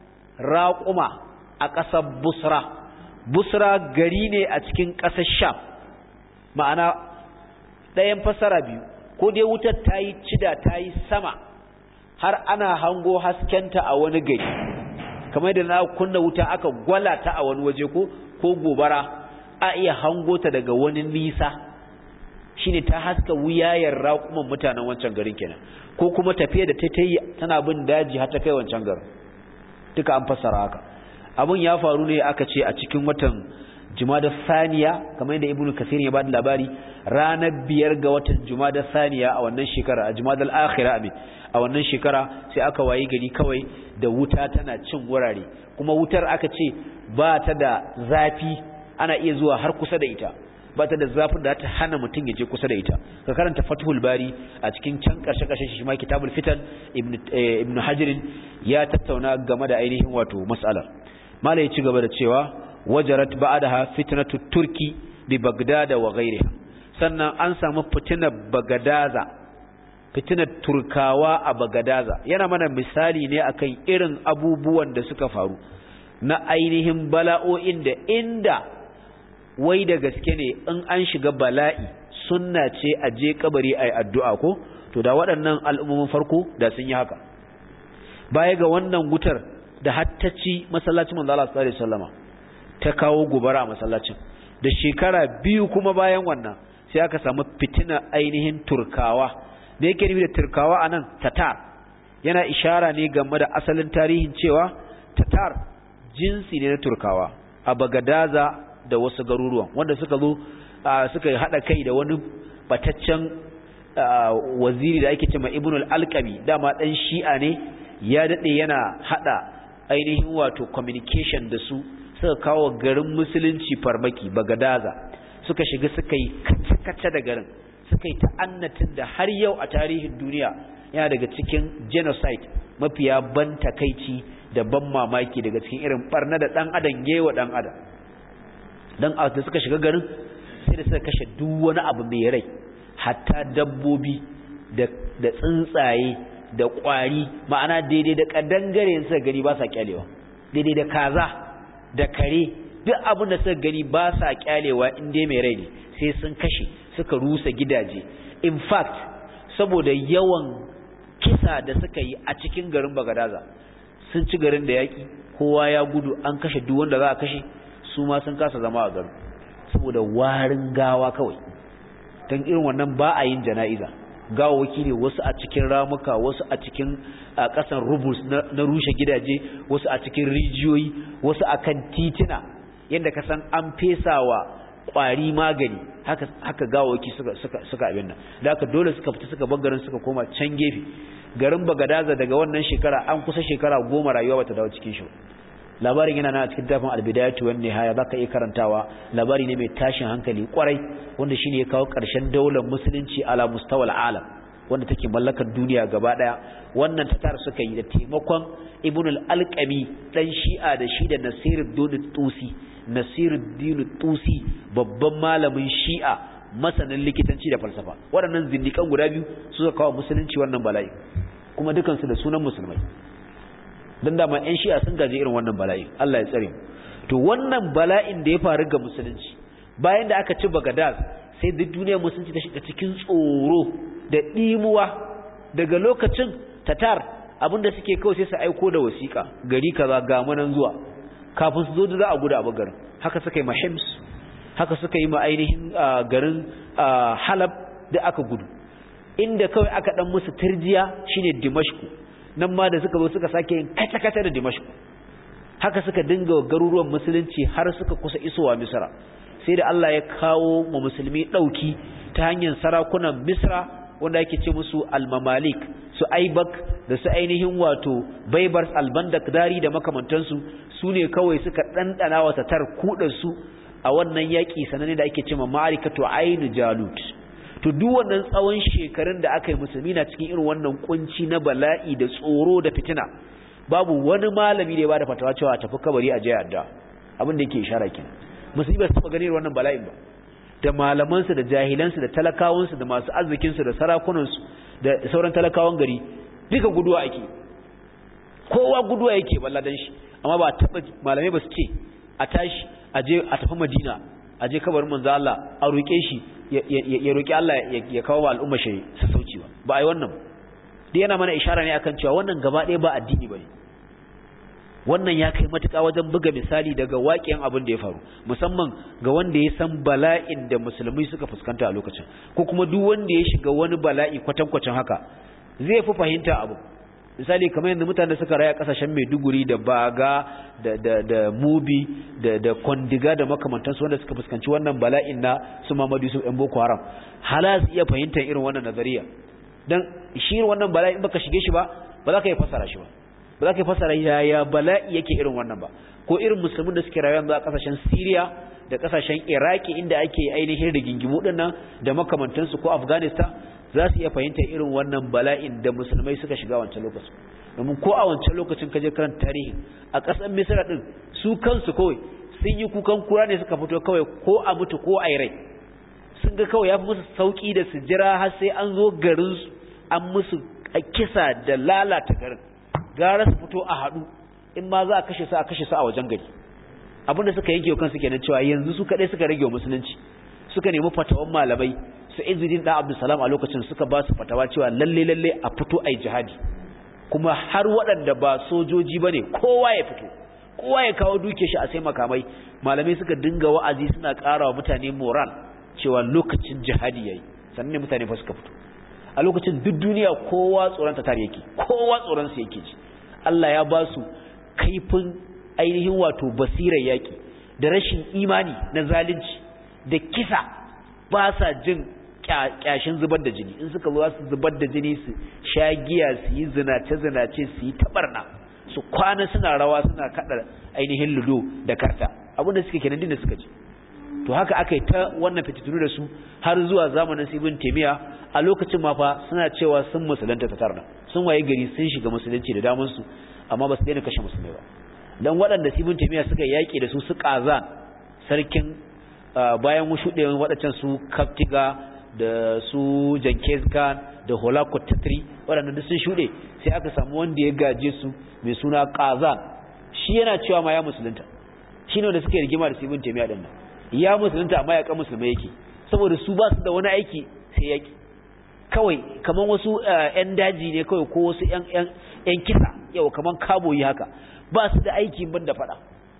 raƙuma a ƙasar busra busra gari ne a cikin ƙasar sham ma'ana ɗayan fasara biyu ko dai wutar ta yi cida ta yi sama har ana hango haskenta a wani gari kamar da na kunna wuta aka gwala ta a wani waje ko ko gobara a iya hango ta daga wani nisa shine ta haska wuyayen raƙuman mutanen wancan garin kenan ko kuma tafiya da ta yi tana bin daji har ta kai wancan garin duka an fassara haka abun ya faru ne aka ce a cikin watan jumada saniya kamar yadda ibnu kasir ya bada labari ranar biyar ga watan jumada saniya a wannan shekara a jumadal akhira amin a wannan shekara sai aka wayi gari kawai da wuta tana cin wurare kuma wutar aka ce ba ta da zafi ana iya zuwa har kusa da ita ba ta da zafin da ta hana mutum ya je kusa da ita ka karanta fathul bari a cikin can karshe karshe shi ma kitabul fitan ibnu hajar ya tattauna game da ainihin wato mas'alar mala ya ci gaba da cewa wajarat ba'daha fitnatu turki bi bagdad wa ghayriha sannan an samu fitinar bagadaza fitinar turkawa a bagadaza yana mana misali ne akan irin abubuwan da suka faru na ainihin bala'o'in da inda wai da gaske ne in an shiga bala'i sunna ce a je kabari ai addu'a ko to da waɗannan al'ummomin farko da sun yi haka baya ga wannan wutar da hattaci masallacin manzo Allah sallallahu alaihi wasallama ta kawo gobara a masallacin da shekara biyu kuma bayan wannan sai aka samu fitina ainihin turkawa da yake nufi da turkawa anan tatar yana ishara ne game da asalin tarihin cewa tatar jinsi ne na turkawa a bagadaza da wasu garuruwan wanda suka zo suka haɗa kai da wani bataccen waziri da ake cewa ibn al-alqami dama dan shi'a ne ya dade yana hada ainihin wato communication da su suka kawo garin musulunci farmaki bagadaza suka shiga suka yi kace-kace da garin suka yi ta'annatin da har yau a tarihin duniya yana daga cikin genocide mafiya ban takaici da ban mamaki daga cikin irin barna da dan adam yewa dan adam dan a da suka shiga garin sai da suka kashe duk wani abu mai rai hatta dabbobi da da tsuntsaye da kwari ma'ana daidai da kadangare suka gani ba sa kyalewa daidai da kaza da kare duk abin da suka gani ba sa kyalewa in dai mai rai ne sai sun kashe suka rusa gidaje in fact saboda yawan kisa da suka yi a cikin garin Bagadaza sun ci garin da yaki kowa ya gudu an kashe duk wanda za a kashe su ma sun kasa zama a garin saboda warin gawa kawai don irin wannan ba a yin jana'iza gawawaki ne wasu a cikin ramuka wasu a cikin kasan rubus na rushe gidaje wasu a cikin rijiyoyi wasu a kan titina yadda ka san an fesawa kwari magani haka haka gawawaki suka suka suka abin nan da haka dole suka fita suka bar garin suka koma can gefe garin Bagadaza daga wannan shekara an kusa shekara goma rayuwa bata dawo cikin shi labarin yana nan a cikin tafin albidayatu wan nihaya zaka iya karantawa labari ne mai tashin hankali kwarai wanda shine ya kawo ƙarshen daular musulunci ala mustawal alam wanda take mallakar duniya gaba daya wannan tatar suka yi da taimakon ibn al-alqami dan shi'a da shi da nasiruddin tusi nasiruddin tusi babban malamin shi'a masanin likitanci da falsafa waɗannan zindikan guda biyu suka kawo musulunci wannan bala'i kuma dukansu da sunan musulmai don dama 'yan shi'a sun gaji irin wannan bala'in Allah ya tsare to wannan bala'in da ya faru ga musulunci bayan da aka ci bagadaz sai duk duniyar musulunci ta shiga cikin tsoro da ɗimuwa daga lokacin tatar abinda suke kawai sai su aiko da wasiƙa gari kaza ga manan zuwa kafin su zo da za a gudu a garin haka suka yi mahims haka suka yi ma ainihin garin halab da aka gudu inda kawai aka dan musu turjiya shine dimashku nan ma da suka zo suka sake yin kata-kata da dimashku haka suka dinga garuruwan musulunci har suka kusa isowa misra sai da Allah ya kawo mu musulmi dauki ta hanyar sarakunan misra wanda yake ce musu almamalik su aibak da su ainihin wato baibars albandak dari da makamantansu su ne kawai suka ɗanɗana wa tatar kudansu a wannan yaƙi sananne da ake ce ma ma'arikatu ainu jalut to duk wannan tsawon shekarun da aka yi musulmi na cikin irin wannan kunci na bala'i da tsoro da fitina babu wani malami da ya bada fatawa cewa tafi kabari a jaya adda abin da yake ishara kenan musulmi ba su taba ganin wannan bala'in ba da malamansu da jahilansu da talakawansu da masu arzikinsu da sarakunansu da sauran talakawan gari duka guduwa ake kowa guduwa yake balla dan shi amma ba taba malamai ba su ce a tashi a je a tafi Madina a je kabarin manzo Allah a roke shi ya roki Allah ya kawo wa al'umma shi su sauci ba ba ai wannan dai yana mana ishara ne akan cewa wannan gaba ɗaya ba addini bane wannan ya kai matuƙa wajen buga misali daga waƙiyan abin da ya faru musamman ga wanda ya san bala'in da musulmai suka fuskanta a lokacin ko kuma duk wanda ya shiga wani bala'i kwatankwacin haka zai fi fahimta abu misali kamar yadda mutane suka raya kasashen Maiduguri da Baga da da da Mubi da da Kondiga da makamantansu wanda suka fuskanci wannan bala'in na su Muhammadu Yusuf ɗan Boko Haram hala su iya fahimtar irin wannan nazariya dan shi wannan bala'in baka shige shi ba ba za ka yi fasara shi ba ba za ka fasara yaya bala'i yake irin wannan ba ko irin musulmin da suke rayuwa a kasashen Syria da kasashen Iraki inda ake ainihin rigingimu dinnan da makamantansu ko Afghanistan za su iya fahimta irin wannan bala'in da musulmai suka shiga wancan lokacin domin ko a wancan lokacin kaje karanta tarihi a ƙasar Misra din su kansu kawai sun yi kukan kura ne suka fito kawai ko a mutu ko a rai sun ga kawai ya fi musu sauki da su jira har sai an zo garin an musu kisa da lalata garin gara su fito a haɗu in ma za a kashe su a kashe su a wajen gari abinda suka yanke wa kansu kenan cewa yanzu su kaɗai suka rage wa musulunci suka nemi fatawan malamai su izudin da abdulsalam a lokacin suka ba su fatawa cewa lalle lalle a fito a yi jihadi kuma har waɗanda ba sojoji ba ne kowa ya fito kowa ya kawo duke shi a sai makamai malamai suka dinga wa'azi suna ƙara wa mutane moral cewa lokacin jihadi yayi sannan ne mutane fa suka fito a lokacin duk duniya kowa tsoron tatar yake kowa tsoron su yake ji Allah ya ba su kaifin ainihin wato basirar yaki da rashin imani na zalunci da kisa ba sa jin kyashin zubar da jini in suka zo su zubar da jini su sha giya su yi zinace zinace su yi tabarna su kwana suna rawa suna kada ainihin ludo da karta abinda suke kenan din da suka ji to haka aka yi ta wannan fitintunu da su har zuwa zamanin ibn taymiya a lokacin ma fa suna cewa sun musulunta ta tarda sun waye gari sun shiga musulunci da damun su amma ba su daina kashe musulmai ba dan waɗanda ibn taymiya suka yaki da su su kaza sarkin bayan shuɗewan waɗancan su kaftiga da su jankez khan da holakot tatri waɗanda duk sun shuɗe sai aka samu wanda ya gaje su mai suna kazan shi yana cewa ma ya musulunta shi ne wanda suke rigima da ibn taymiya din nan ya musulunta amma ya kan musulmai yake saboda su ba su da wani aiki sai yaki kawai kaman wasu ƴan daji ne kawai ko wasu ƴan ƴan ƴan kisa yau kaman kaboyi haka ba su da aiki ban da fada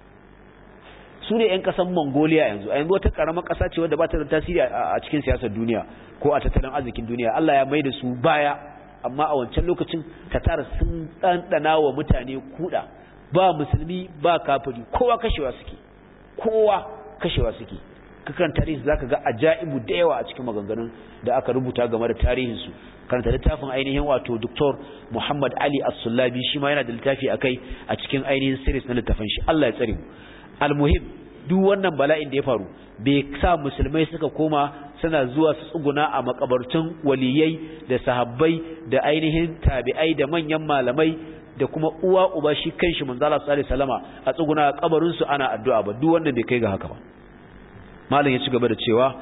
su ne ƴan ƙasan Mongolia yanzu a yanzu wata ƙaramar ƙasa ce wadda ba ta da tasiri a cikin siyasar duniya ko a tattalin arzikin duniya Allah ya mai da su baya amma a wancan lokacin tatar sun ɗanɗana wa mutane kuɗa ba musulmi ba kafiri kowa kashewa suke kowa kashewa suke kakan tarihi zaka ga ajaibu da yawa a cikin maganganun da aka rubuta game da tarihin su karanta littafin ainihin wato Dr. Muhammad Ali As-Sullabi shi ma yana da littafi akai a cikin ainihin series na littafin shi Allah ya tsare mu almuhim duk wannan bala'in da ya faru bai sa musulmai suka koma suna zuwa su tsuguna a makabartun waliyai da sahabbai da ainihin tabi'ai da manyan malamai da kuma uwa uba shi kanshi manzo Allah sallallahu alaihi wasallama a tsuguna a kabarin su ana addu'a ba duk wanda bai kai ga haka ba malam ya ci gaba da cewa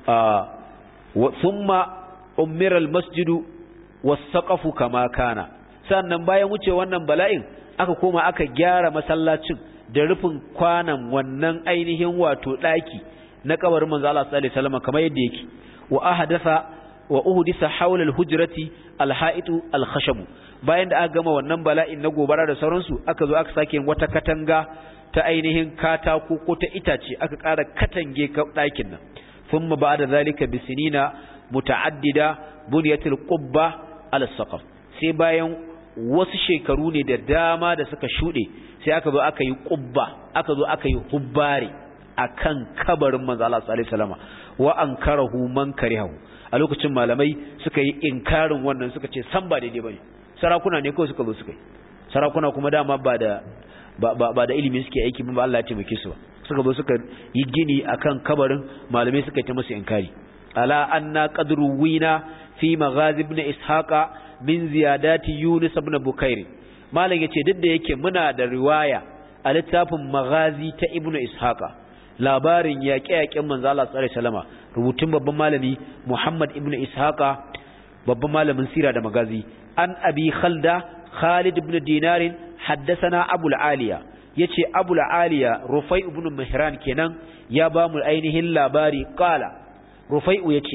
wa thumma umira almasjidu was-saqafu kama kana sannan bayan wuce wannan bala'in aka koma aka gyara masallacin da rufin kwanan wannan ainihin wato daki na kabarin manzo Allah sallallahu alaihi wasallama kamar yadda yake wa ahdatha wa uhdisa hawla al-hujrati al-ha'itu al-khashab bayan da aka gama wannan bala'in na gobara da sauransu aka zo aka sake wata katanga ta ainihin katako ko ta itace aka ƙara katange ɗakin nan thumma ba'da zalika bisinina muta'addida bunyatil qubba ala saqaf sai bayan wasu shekaru ne da dama da suka shuɗe sai aka zo aka yi qubba aka zo aka yi hubbare akan kabarin manzo Allah sallallahu alaihi wasallam wa ankarahu man karihahu a lokacin malamai suka yi inkarin wannan suka ce san ba daidai bane sarakuna ne kawai suka zo suka yi sarakuna kuma dama ba da ba da ilimi suke aiki ba Allah ya taimake su suka zo suka yi gini akan kabarin malamai suka ta musu inkari ala anna qadru wina fi maghazi ibn ishaqa min ziyadati yunus ibn bukair malam yace duk da yake muna da riwaya a littafin maghazi ta ibn ishaqa labarin yaƙe-yaƙen manzo Allah sallallahu alaihi wasallama rubutun babban malami Muhammad ibn ishaqa babban malamin sira da magazi an abi khalda Khalid ibn Dinarin haddasana abul aliya yace abul aliya rufai ibn mihran kenan ya ba mu ainihin labari qala rufai'u yace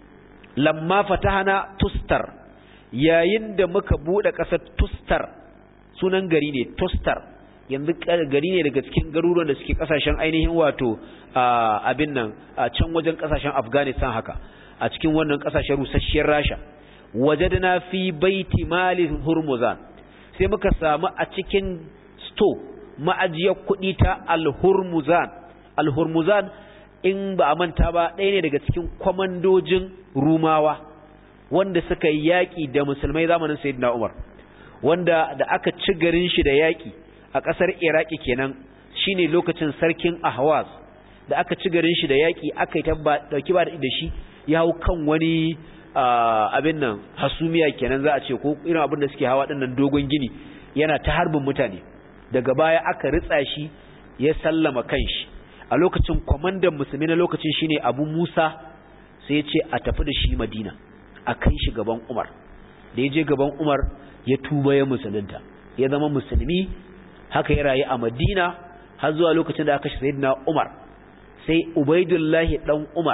lamma fatahana tustar yayin da muka bude kasar tustar sunan gari ne tustar yanzu gari ne daga cikin garuruwan da suke kasashen ainihin wato abin nan a can wajen kasashen afghanistan haka a cikin wannan kasashen rusasshiyar rasha wajadna fi baiti mali hurmuzan sai muka samu a cikin sto ma'ajiyar kuɗi ta al-hurmuzan al-hurmuzan in ba a manta ba ɗaya ne daga cikin kwamandojin rumawa wanda suka yi yaƙi da musulmai zamanin sayyidina umar wanda da aka ci garin shi da yaƙi a ƙasar iraki kenan shine lokacin sarkin ahwaz da aka ci garin shi da yaƙi aka yi ɗauki ba da shi ya hau kan wani abin nan hasumiya kenan za a ce ko irin abin da suke hawa ɗinnan dogon gini yana ta harbin mutane daga baya aka ritsa shi ya sallama kanshi a lokacin kwamandan musulmi na lokacin shine abu musa sai ya ce a tafi da shi madina a kai shi gaban umar da ya je gaban umar ya tuba ya musulunta ya zama musulmi haka ya rayu a madina har zuwa lokacin da aka kashe sayyidina umar sai ubaidullahi dan umar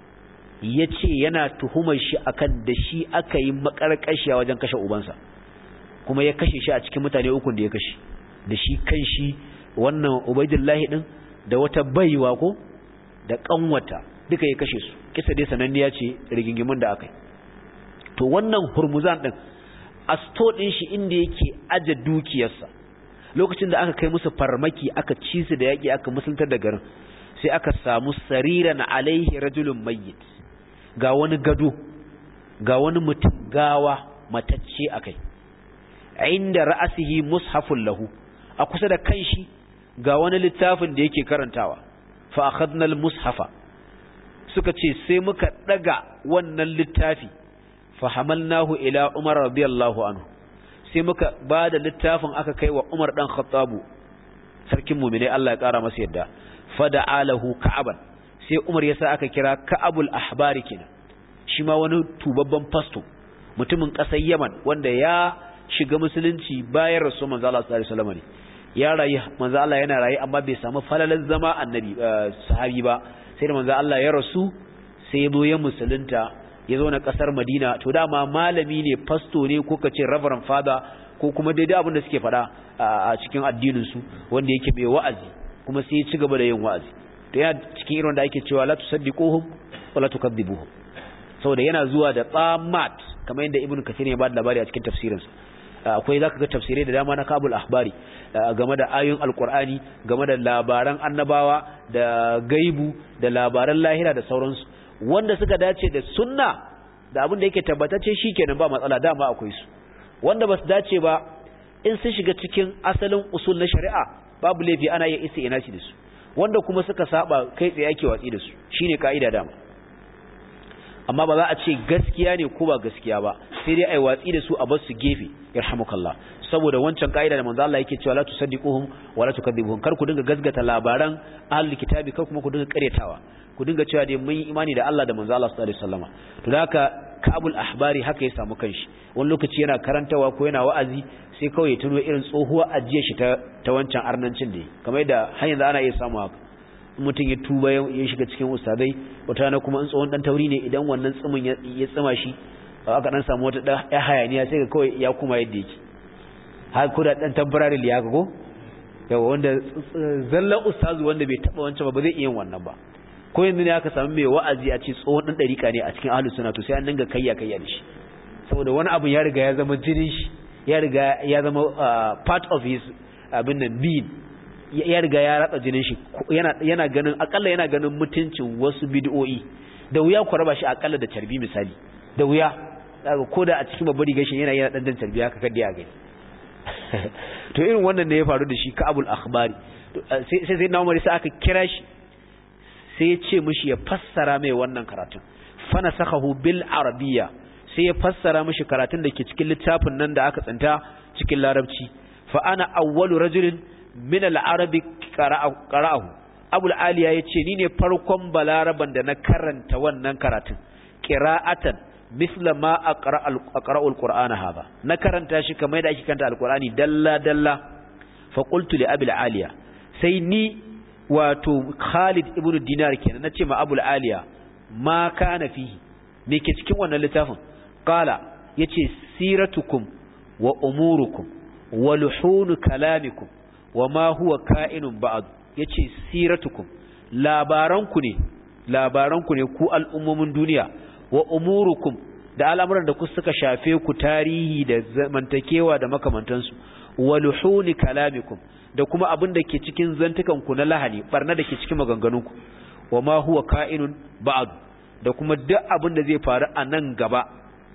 ya ce yana tuhumar shi akan da shi aka yi makarƙashiya wajen kashe ubansa kuma ya kashe shi a cikin mutane ukun da ya kashe da shi kan shi wannan ubaidullahi din da wata baiwa ko da kanwata duka ya kashe su kisa dai sananniya ce rigingimin da aka yi to wannan hurmuzan din a sto din shi inda yake aje dukiyarsa lokacin da aka kai musu farmaki aka ci su da yaki aka musuluntar da garin sai aka samu sariran alaihi rajulun mayyit ga wani gado ga wani mutum gawa matacce akai inda ra'asihi mushafun lahu a kusa da kanshi ga wani littafin da yake karantawa fa akhadna al-mushafa suka ce sai muka daga wannan littafi fa hamalnahu ila Umar radiyallahu anhu sai muka bada littafin aka kai wa Umar dan Khattabu sarkin mu'mini Allah ya kara masa yadda fa da'alahu ka'aban sai Umar yasa aka kira Ka'abul Ahbari kenan shi ma wani tubabban fasto mutumin ƙasar Yaman wanda ya shiga musulunci bayan rasul manzo Allah sallallahu alaihi wasallam ne ya rayu manzo Allah yana rayu amma bai samu falalan zama annabi sahabi ba sai da manzo Allah ya rasu sai ya zo ya musulunta ya zo na kasar Madina to dama malami ne pasto ne ko kace reverend father ko kuma daidai abin da suke faɗa a cikin addinin su wanda yake mai wa'azi kuma sai ya ci gaba da yin wa'azi to yana cikin irin da ake cewa la tusaddiquhum wa la tukadzibuhum saboda yana zuwa da tsamat kamar yadda ibnu kathir ya ba da labari a cikin tafsirinsa akwai zaka ga tafsirai da dama na kabul ahbari game da ayoyin alkur'ani game da labaran annabawa da gaibu da labaran lahira da sauransu wanda suka dace da sunna da abin da yake tabbatacce shikenan ba matsala dama akwai su wanda basu dace ba in sun shiga cikin asalin usul na shari'a babu laifi ana iya ina shi da su wanda kuma suka saba kai tsaye ake watsi da su shine kaida dama amma ba za a ce gaskiya ne ko ba gaskiya ba sai dai ai watsi da su a bar su gefe yarhamukallah saboda wancan kaida da manzo Allah yake cewa la tusaddiquhum wa la tukadzibuhum kar ku dinga gasgata labaran ahlul kitabi kar kuma ku dinga karyatawa ku dinga cewa dai mun yi imani da Allah da manzo Allah sallallahu alaihi wasallama to da haka kabul ahbari haka ya samu kanshi wani lokaci yana karantawa ko yana wa'azi sai kawai ya tuno irin tsohuwar ajiyar shi ta ta wancan arnancin da kamar yadda har yanzu ana iya samu haka mutum ya tuba ya shiga cikin ustadai wata na kuma in tsohon dan tauri ne idan wannan tsimin ya tsima shi aka dan samu wata dan ya hayaniya sai ga kawai ya kuma yadda yake har ko da dan temporary liya ga ko yawa wanda zallan ustazu wanda bai taba wancan ba ba zai iya yin wannan ba ko yanzu ne aka samu mai wa'azi a ce tsohon dan dariƙa ne a cikin ahlus sunna to sai an dinga kayya kayya da shi saboda wani abu ya riga ya zama jinin shi ya riga ya zama part of his abin nan being ya riga ya ratsa jinin shi yana yana ganin akalla yana ganin mutuncin wasu bid'o'i da wuya ku raba shi akalla da tarbi misali da wuya daga koda a cikin babbar rigar shi yana yana dan dan tarbi haka kada ya gani to irin wannan ne ya faru da shi ka abul akhbari sai sai na umar sai aka kira shi sai ya ce mishi ya fassara mai wannan karatun fana sakahu bil arabiyya sai ya fassara mishi karatun da ke cikin littafin nan da aka tsanta cikin larabci fa ana awwalu rajulin min al-arabi qara'ahu abul aliya yace ni ne farkon balaraban da na karanta wannan karatun qira'atan misla ma aqra'u al-qur'ana hada na karanta shi kamar da ake karanta al-qur'ani dalla dalla fa qultu li abi aliya sai ni wato Khalid ibn Dinar kenan nace ma Abu aliya ma kana fihi me ke cikin wannan littafin qala yace siratukum wa umurukum wa luhun kalamikum wa ma huwa ka'inun ba'd yace siratukum labaranku ne labaranku ne ku al'ummomin duniya wa umurukum da al'amuran da ku suka shafe ku tarihi da zamantakewa da makamantansu wa luhun kalamikum da kuma abin da ke cikin zantukan ku na lahani barna da ke cikin maganganunku wa ma huwa ka'inun ba'd da kuma duk abin da zai faru a nan gaba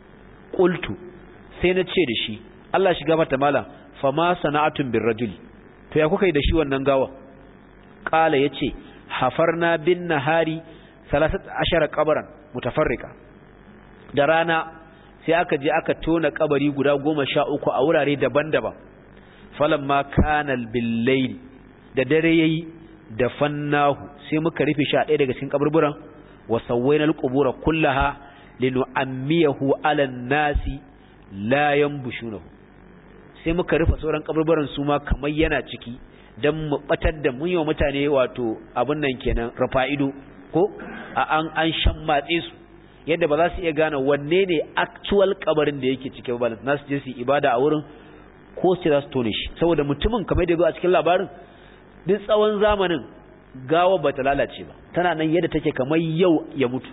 qultu sai na ce da shi Allah shiga mata malam fama sana'atun bir rajuli to ya kuka yi da shi wannan gawa qala yace hafarna bin nahari 13 qabran mutafarrika da rana sai aka je aka tona kabari guda 13 a wurare daban-daban falamma kana bil layl da dare yayi da fannahu sai muka rufe shi a ɗaya daga cikin kaburburan wa sawwayna al qubura kullaha linu'ammiyahu ala nasi la yanbushunahu sai muka rufe sauran kaburburan su ma kamar yana ciki dan mu batar da mun yi wa mutane wato abin nan kenan rafa'ido ko a an an shan matse su yadda ba za su iya gane wanne ne actual kabarin da yake cike ba na su je su ibada a wurin ko su za su tone shi saboda mutumin kamar da a cikin labarin duk tsawon zamanin gawa ba ta lalace ba tana nan yadda take kamar yau ya mutu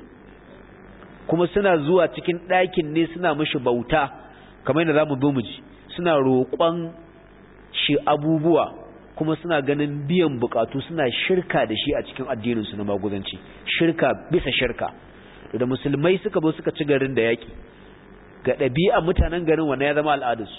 kuma suna zuwa cikin ɗakin ne suna mishi bauta kamar yadda za mu zo mu ji suna roƙon shi abubuwa kuma suna ganin biyan bukatu suna shirka da shi a cikin addininsu na maguzanci shirka bisa shirka da musulmai suka zo suka ci garin da yaƙi ga ɗabi'a mutanen garin wannan ya zama al'adarsu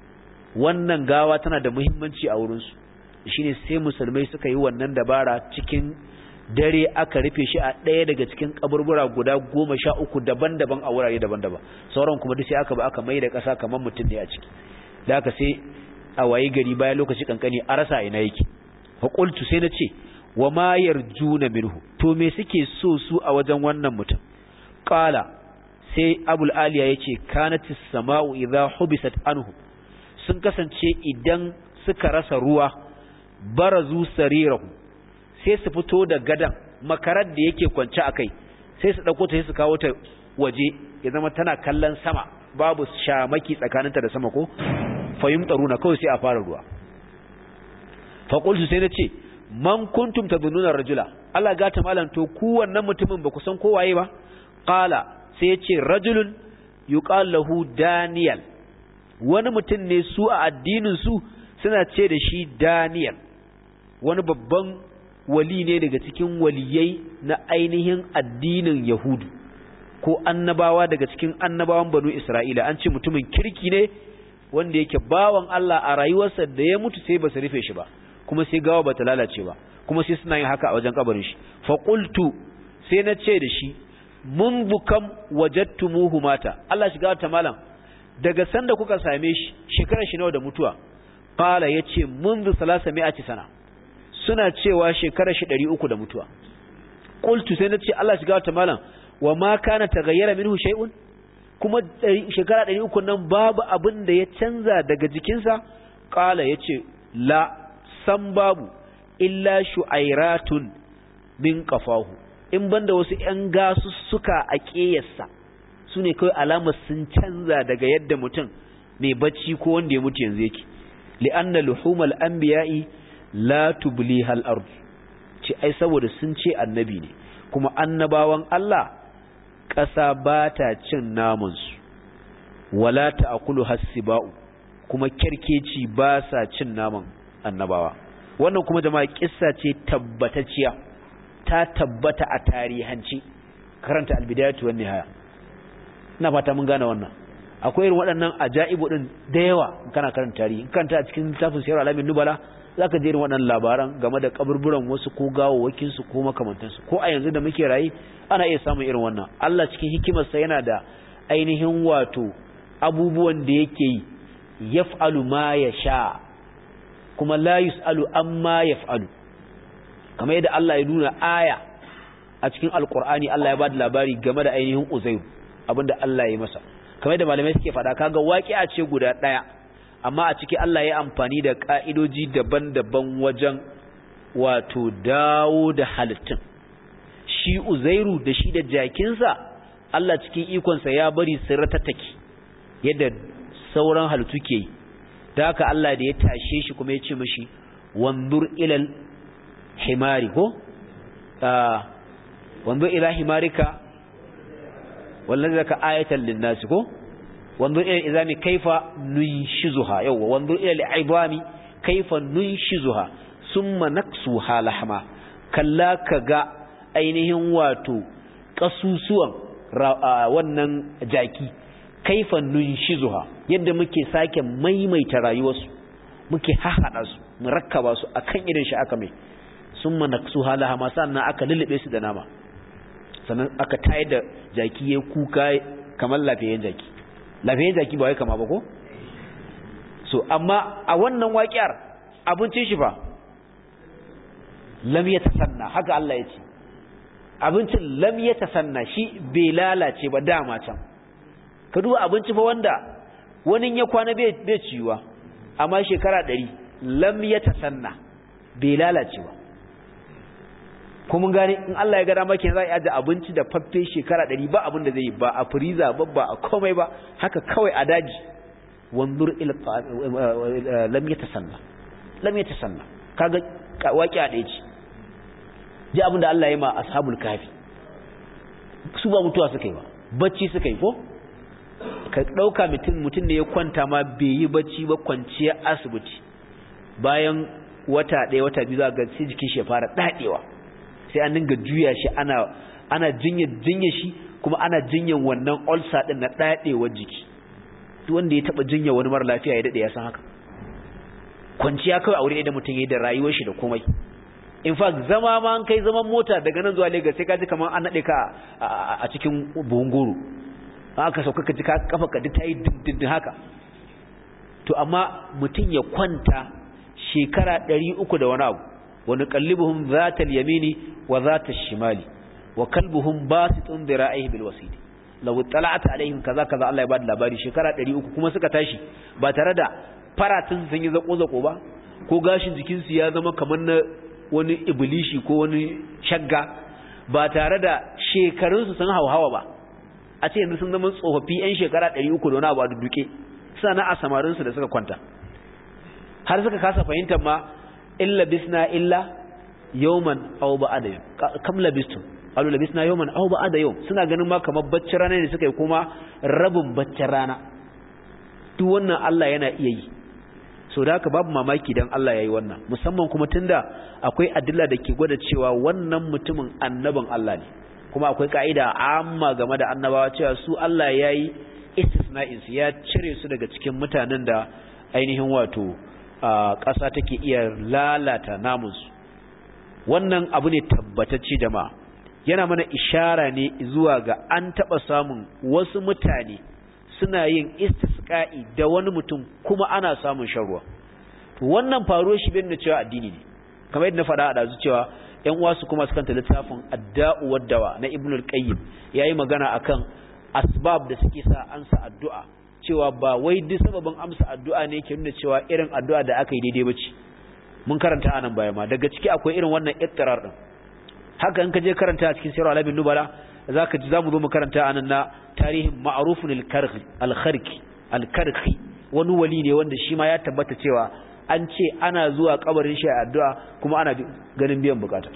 wannan gawa tana da muhimmanci a wurinsu shine sai musulmai suka yi wannan dabara cikin dare aka rufe shi a ɗaya daga cikin kaburbura guda goma sha uku daban-daban a wurare daban-daban sauran kuma duk sai aka ba aka mai da ƙasa kamar mutum ne a ciki da aka sai a waye gari bayan lokaci kankani a rasa ina yake faƙultu sai na ce wa ma yarjuna minhu to me suke so su a wajen wannan mutum qala sai abul aliya yace kanatis sama'u idha hubisat anhu sun kasance idan suka rasa ruwa barazu sarirahu sai su fito da gadan makarar da yake kwance akai sai su dauko ta sai su kawo ta waje ya zama tana kallon sama babu shamaki tsakaninta da sama ko fayimtaruna kawai sai a fara ruwa fa qultu sai nace man kuntum tadununa rajula Allah gata malam to ku wannan mutumin ba ku san ko waye ba qala sai ya ce rajulun yuqal lahu daniel wani mutum ne su a addinin su suna ce da shi daniel wani babban wali ne daga cikin waliyai na ainihin addinin yahudu ko annabawa daga cikin annabawan banu isra'ila an ce mutumin kirki ne wanda yake bawan Allah a rayuwarsa da ya mutu sai ba su rufe shi ba kuma sai gawa ba ta lalace ba kuma sai suna yin haka a wajen kabarin shi fa qultu sai na ce da shi mun bukam wajadtumuhu mata Allah shiga ta malam daga sanda kuka same shi shekarar shi nawa da mutuwa qala yace منذ 300 sana suna cewa shekarar shi 300 da mutuwa qultu sai na ce Allah shiga ta malam wa ma kana taghayyara minhu shay'un kuma shekara 300 nan babu abin da ya canza daga jikinsa qala yace la san babu illa shu'airatun min qafahu in banda wasu ƴan gasussuka a ƙeyarsa su ne kawai alamar sun canza daga yadda mutum mai bacci ko wanda ya mutu yanzu yake li'anna luhumal anbiya'i la tubliha al-ard ce ai saboda sun ce annabi ne kuma annabawan Allah ƙasa ba ta cin namansu wala ta'kulu hasiba'u kuma kerkeci ba sa cin naman annabawa wannan kuma jama'a kissa ce tabbatacciya ta tabbata a tarihanci karanta albidayatu wan nihaya ina fata mun gane wannan akwai irin waɗannan ajaibu din da yawa kana karanta tarihi kanta a cikin littafin sirr alamin nubala zaka je irin waɗannan labaran game da kaburburan wasu ko gawawakin su ko makamantan su ko a yanzu da muke rayi ana iya samun irin wannan Allah cikin hikimarsa yana da ainihin wato abubuwan da yake yi yaf'alu ma yasha kuma la yus'alu amma yaf'alu kamar yadda Allah ya nuna aya a cikin alkur'ani Allah ya bada labari game da ainihin Uzairu abinda Allah ya masa kamar yadda malamai suke faɗa kaga waqi'a ce guda ɗaya amma a ciki Allah ya amfani da ka'idoji daban-daban wajen wato dawo da halittun shi uzairu da shi da jakinsa Allah cikin ikonsa ya bari su ratattaki yadda sauran halittu ke yi da haka Allah da ya tashe shi kuma ya ce mashi wanzur ilal himari ko wanzur ila himarika wallazi zaka ayatan linnasi ko wanzur ila izami kaifa nunshizuha yawa wanzur ila al'ibami kaifa nunshizuha summa naksuha lahma kalla kaga ainihin wato kasusuwan wannan jaki kaifa nunshizuha yadda muke sake maimaita rayuwarsu muke hahada su mu rakkaba su akan irin shi aka mai summa naksuha lahma sannan aka lullube su da nama sannan aka tayar da jaki ya kuka kamar lafiyayyen jaki lafiyayyen jaki ba wai kama ba ko so amma a wannan waƙiyar abincin shi fa lam ya tasanna haka Allah ya ce abincin lam ya tasanna shi bai lalace ba dama can ka duba abinci fa wanda wani ya kwana bai ciwa amma shekara ɗari lam ya tasanna bai lalace ba kuma gane in Allah ya gada maki za a aje abinci da faffe shekara ɗari ba abin da zai yi ba a firiza ba ba a komai ba haka kawai a daji wanzur lam ya tasanna lam ya tasanna kaga waki a ɗaya ce ji abin da Allah ya ma ashabul kafi su ba mutuwa suka yi ba bacci suka yi ko ka ɗauka mutum mutum da ya kwanta ma bai yi bacci ba kwanciya asibiti bayan wata ɗaya wata biyu za ga sai jikin shi ya fara daɗewa sai an dinga juya shi ana ana jinya jinya shi kuma ana jinyan wannan ulcer din na dadewar jiki duk wanda ya taba jinya wani mara lafiya ya dade ya san haka kwanciya kawai aure da mutum yayin da rayuwar shi da komai in fact zama ma an kai zaman mota daga nan zuwa Lagos sai ka ji kamar an nade ka a cikin buhun goro aka sauka ka ji ka kafa ka ta yi dindindin haka to amma mutum ya kwanta shekara 300 da wani abu ونقلبهم ذات اليمين وذات الشمال وكلبهم باسط ذراعيه بالوسيد لو اطلعت عليهم كذا كذا الله يباد labari shekara 300 kuma suka tashi ba tare da faratin sun yi zako zako ba ko gashin jikin su ya zama kamar na wani iblishi ko wani shagga ba tare da shekarun su sun hauhawa ba a ce yanzu sun zama tsofaffi yan shekara 300 da wani abu a duduke suna na a samarin su da suka kwanta har suka kasa fahimtar ma illa bisna illa yawman aw ba'da yawm kam labistum qalu labisna yawman aw ba'da yawm suna ganin ma kamar baccin rana ne suka yi kuma rabin baccin rana duk wannan Allah yana iya yi so da haka babu mamaki dan Allah yayi wannan musamman kuma tunda akwai adilla da ke gwada cewa wannan mutumin annabin Allah ne kuma akwai ka'ida amma game da annabawa cewa su Allah yayi istisna'in su ya cire su daga cikin mutanen da ainihin wato ƙasa take iya lalata namunsu wannan abu ne tabbatacce jama'a yana mana ishara ne zuwa ga an taɓa samun wasu mutane suna yin istisqa'i da wani mutum kuma ana samun sharruwa wannan faruwar shi bin da cewa addini ne kamar yadda na faɗa a dazu cewa ƴan uwa su kuma sukan ta littafin adda'u waddawa na ibnul qayyim yayi magana akan asbab da suke sa ansa addu'a cewa ba wai duk sababin amsa addu'a ne ke nuna cewa irin addu'a da aka yi daidai bace mun karanta anan baya ma daga ciki akwai irin wannan ittirar din haka in ka je karanta a cikin sirr al-abin nubala zaka ji zamu zo mu karanta anan na tarihin ma'rufun al-karhi al-kharki al-karhi wani wali ne wanda shi ma ya tabbata cewa an ce ana zuwa kabarin shi addu'a kuma ana ganin biyan bukata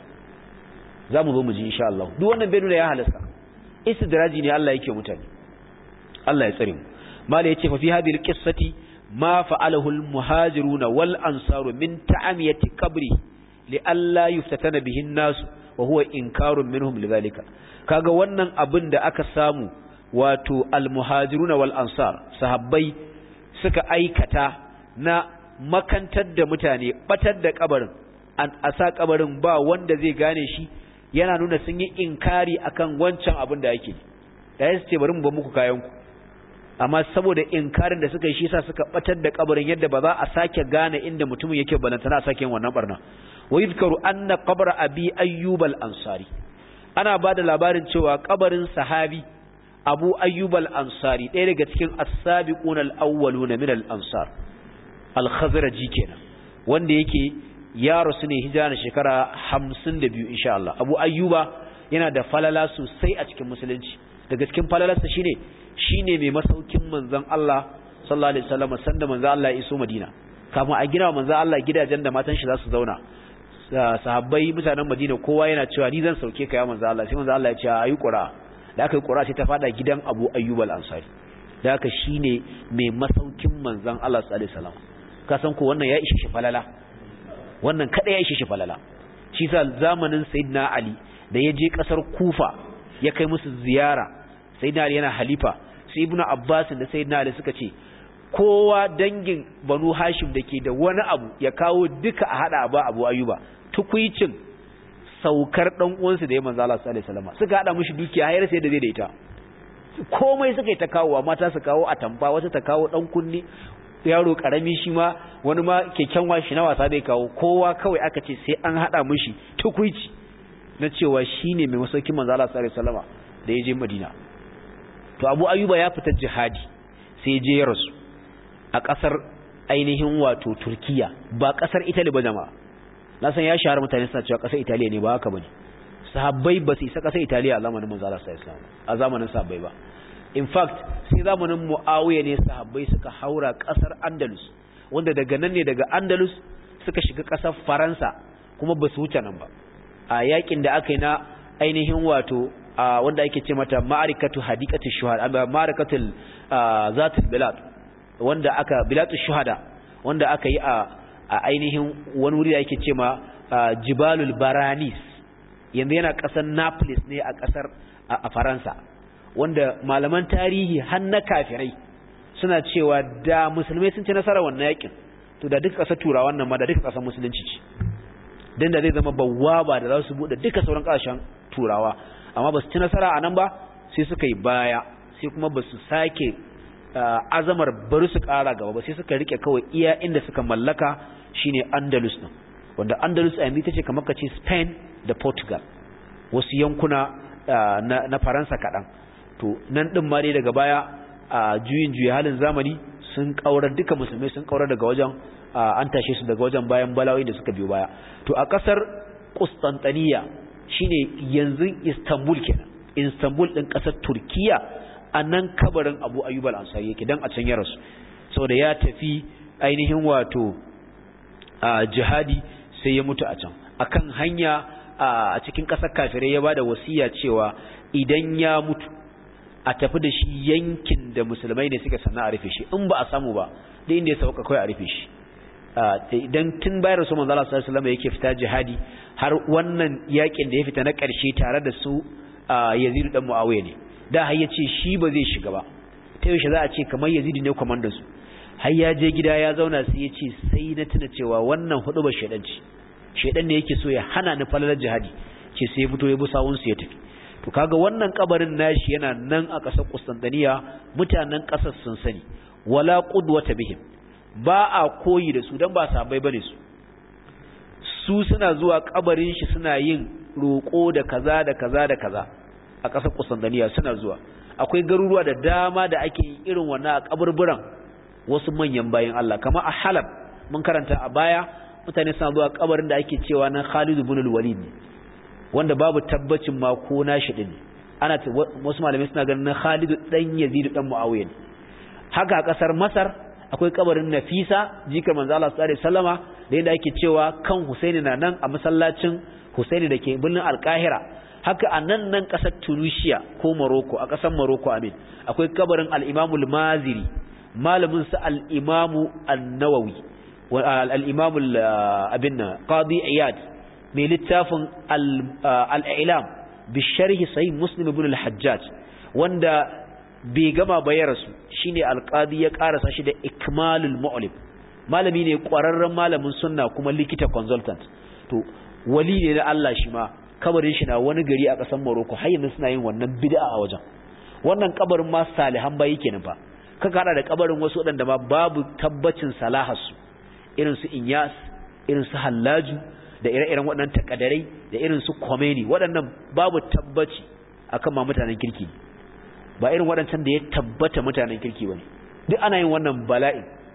zamu zo mu ji insha Allah duk wannan bai nuna ya halasta istidraji ne Allah yake mutane Allah ya tsare mu mala yace fa fi hadhihi alqissati ma fa'alahu almuhajiruna wal ansaru min ta'amiyati qabri li alla yuftatana bihi an-nas wa huwa inkarun minhum lidhalika kaga wannan abin da aka samu wato almuhajiruna wal ansar sahabbai suka aikata na makantar da mutane batar da kabarin an asa kabarin ba wanda zai gane shi yana nuna sun yi inkari akan wancan abin da yake da ya ce bari mu ba muku kayan ku amma saboda inkarin da suka yi shi yasa suka batar da kabarin yadda ba za a sake gane inda mutumin yake balantana a sake yin wannan barna wa yuzkaru anna qabra abi ayyub al-ansari ana bada labarin cewa kabarin sahabi abu ayyub al-ansari ɗaya daga cikin as-sabiquna al-awwaluna min al-ansar al-khazraji kenan wanda yake ya rasu ne hijira na shekara 52 insha Allah Abu Ayyuba yana da falala sosai a cikin musulunci daga cikin falalarsa shine shine mai masaukin manzon Allah sallallahu alaihi wasallam sanda manzon Allah ya iso Madina kafin a gina manzon Allah gidajen da matan shi za su zauna sahabbai mutanen Madina kowa yana cewa ni zan sauke ka ya manzon Allah sai manzon Allah ya ce ayi qura da aka yi qura sai ta fada gidan Abu Ayyub al-Ansari da haka shine mai masaukin manzon Allah sallallahu alaihi wasallam ka san ko wannan ya ishe shi falala wannan kada ya ishe shi falala shi sa zamanin sayyidina Ali da ya je kasar Kufa ya kai musu ziyara sayyidina Ali yana halifa sai ibnu Abbas da sayyidina Ali suka ce kowa dangin Banu Hashim dake da wani abu ya kawo duka a hada ba Abu Ayyuba tukuicin saukar dan uwansa da ya manzo Allah sallallahu alaihi wasallam suka hada mishi dukiya har sai da zai da ita komai suka yi ta kawo mata su kawo atamfa wata ta kawo dan kunni yaro karami shi ma wani ma keken washi na wasa dai kawo kowa kawai aka ce sai an hada mishi tukuici na cewa shine mai masaukin manzo Allah sallallahu alaihi wasallam da ya je Madina to Abu Ayyuba ya fita jihadi sai ya je ya rasu a kasar ainihin wato Turkiya ba kasar Italy ba jama'a na san ya shahara mutane suna cewa kasar Italiya ne ba haka bane sahabbai ba su isa kasar Italiya a zamanin manzo Allah sallallahu alaihi wasallam a zamanin sahabbai ba in fact sai zamanin Muawiya ne sahabbai suka haura kasar Andalus wanda daga nan ne daga Andalus suka shiga kasar Faransa kuma ba su wuce nan ba a yakin da aka yi na ainihin wato wanda ake ce mata ma'arikatu hadiqatu shuhada ma'arikatul zatul bilad wanda aka bilatu shuhada wanda aka yi a ainihin wani wuri da ake ce ma jibalul baranis yanzu yana kasar Naples ne a kasar a Faransa wanda malaman tarihi har na kafirai suna cewa da musulmai sun ci nasara wannan yakin to da duka kasar turawa nan ma da duka kasar musulunci ce dan da zai zama bawwaba da za su bude duka sauran kasashen turawa amma ba su ci nasara a nan ba sai suka yi baya sai kuma ba su sake azamar bari su kara gaba ba sai suka rike kawai iya inda suka mallaka shine Andalus din wanda Andalus a yanzu tace kamar kace Spain da Portugal wasu yankuna na Faransa kaɗan to nan ɗin ma dai daga baya a juyin juya halin zamani sun ƙaurar duka musulmai sun ƙaurar daga wajen an tashe su daga wajen bayan balawai da suka biyo baya to a ƙasar Constantinople shine yanzu Istanbul kenan Istanbul ɗin ƙasar Turkiya a nan kabarin Abu Ayyub al-Ansari yake dan a can ya rasu saboda ya tafi ainihin wato jihadi sai ya mutu a can akan hanya a cikin ƙasar kafirai ya bada wasiya cewa idan ya mutu a tafi da shi yankin da musulmai ne suka sanna a rufe shi in ba a samu ba da inda ya sauka kawai a rufe shi idan tun bayar su manzo Allah sallallahu alaihi wasallam yake fita jihadi har wannan yakin da ya fita na ƙarshe tare da su Yazid dan Muawiya ne da har yace shi ba zai shiga ba ta yaushe za a ce kamar Yazid ne komandan su har ya je gida ya zauna sai ya ce sai na tuna cewa wannan hudu ba shedan ce shedan ne yake so ya hana ni falalar jihadi ce sai ya fito ya bi sawun su ya tafi to kaga wannan kabarin nashi yana nan a ƙasar Constantinople mutanen ƙasar sun sani wala qudwata bihim ba a koyi da su dan ba sabai bane su su suna zuwa kabarin shi suna yin roƙo da kaza da kaza da kaza a ƙasar Constantinople suna zuwa akwai garuruwa da dama da ake yin irin wannan a kaburburan wasu manyan bayan Allah kamar a Halab mun karanta a baya mutane suna zuwa kabarin da ake cewa na Khalid ibn al-Walid wanda babu tabbacin ma ko nashi din ana wasu malamai suna ganin na Khalid dan Yazid dan Muawiya haka a kasar Masar akwai kabarin Nafisa jikar manzo Allah sallallahu alaihi wasallama da yadda ake cewa kan Husaini na nan a masallacin Husaini dake birnin Al-Qahira haka a nan nan kasar Tunisia ko Morocco a kasar Morocco amin akwai kabarin al-Imam al-Maziri malamin sa al-Imam an-Nawawi al-Imam abinna Qadi Iyad mai littafin al-Ilam bi sharhi sahih Muslim ibn al-Hajjaj wanda bai gama ba ya rasu shine alqadi ya karasa shi da ikmalul mu'lim malami ne kwararren malamin sunna kuma likita consultant to wali ne na Allah shi ma kabarin shi na wani gari a ƙasar Morocco har yanzu suna yin wannan bid'a a wajen wannan kabarin ma salihan bayi kenan fa ka kada da kabarin wasu wadanda ma babu tabbacin salaharsu irin su Inyas irin su Hallaju da ire-iren waɗannan takadarai da irin su Khomeini waɗannan babu tabbaci akan ma mutanen kirki ba irin waɗancan da ya tabbata mutanen kirki bane duk ana yin wannan bala'i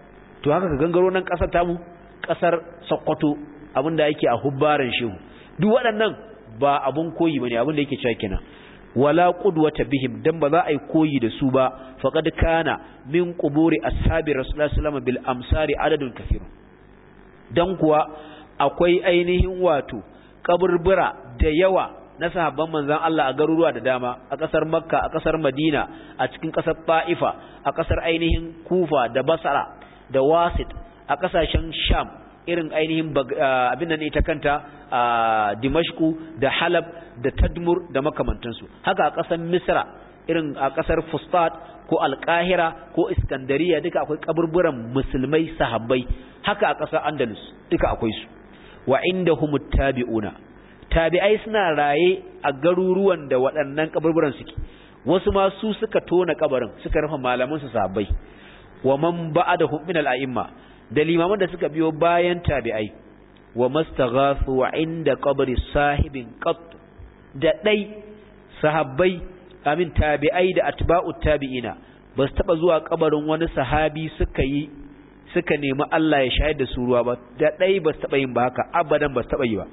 to haka ka gangaro nan kasar tamu kasar Sokoto abinda yake a hubbaran shehu duk waɗannan ba abun koyi bane abin da yake cewa kenan wala qudwata bihim dan ba za a yi koyi da su ba faqad kana min quburi ashabi rasulullahi sallallahu alaihi wasallam bil amsari adadun kathir dan kuwa akwai ainihin wato kaburbura da yawa na sahabban manzon Allah a garuruwa da dama a kasar Makka a kasar Madina a cikin kasar Ta'ifa a kasar ainihin Kufa da Basra da Wasit a kasashen Sham irin ainihin abin nan ita kanta a Dimashku da Halab da Tadmur da makamantansu haka a kasar Misra irin a kasar Fustat ko Alkahira ko Iskandariya duka akwai kaburburan musulmai sahabbai haka a kasar Andalus duka akwai su wa indahumut tabi'una tabi'ai suna raye a garuruwan da waɗannan kaburburan suke wasu ma su suka tona kabarin suka rufe malaman su sahabbai wa man ba'dahum min al-a'imma da limaman da suka biyo bayan tabi'ai wa mastaghathu inda qabri sahibin qat da dai sahabbai amin tabi'ai da atba'ut tabi'ina ba su taba zuwa kabarin wani sahabi suka yi suka nemi Allah ya shayar da su ruwa ba da dai ba su taba yin ba haka abadan ba su taba yi ba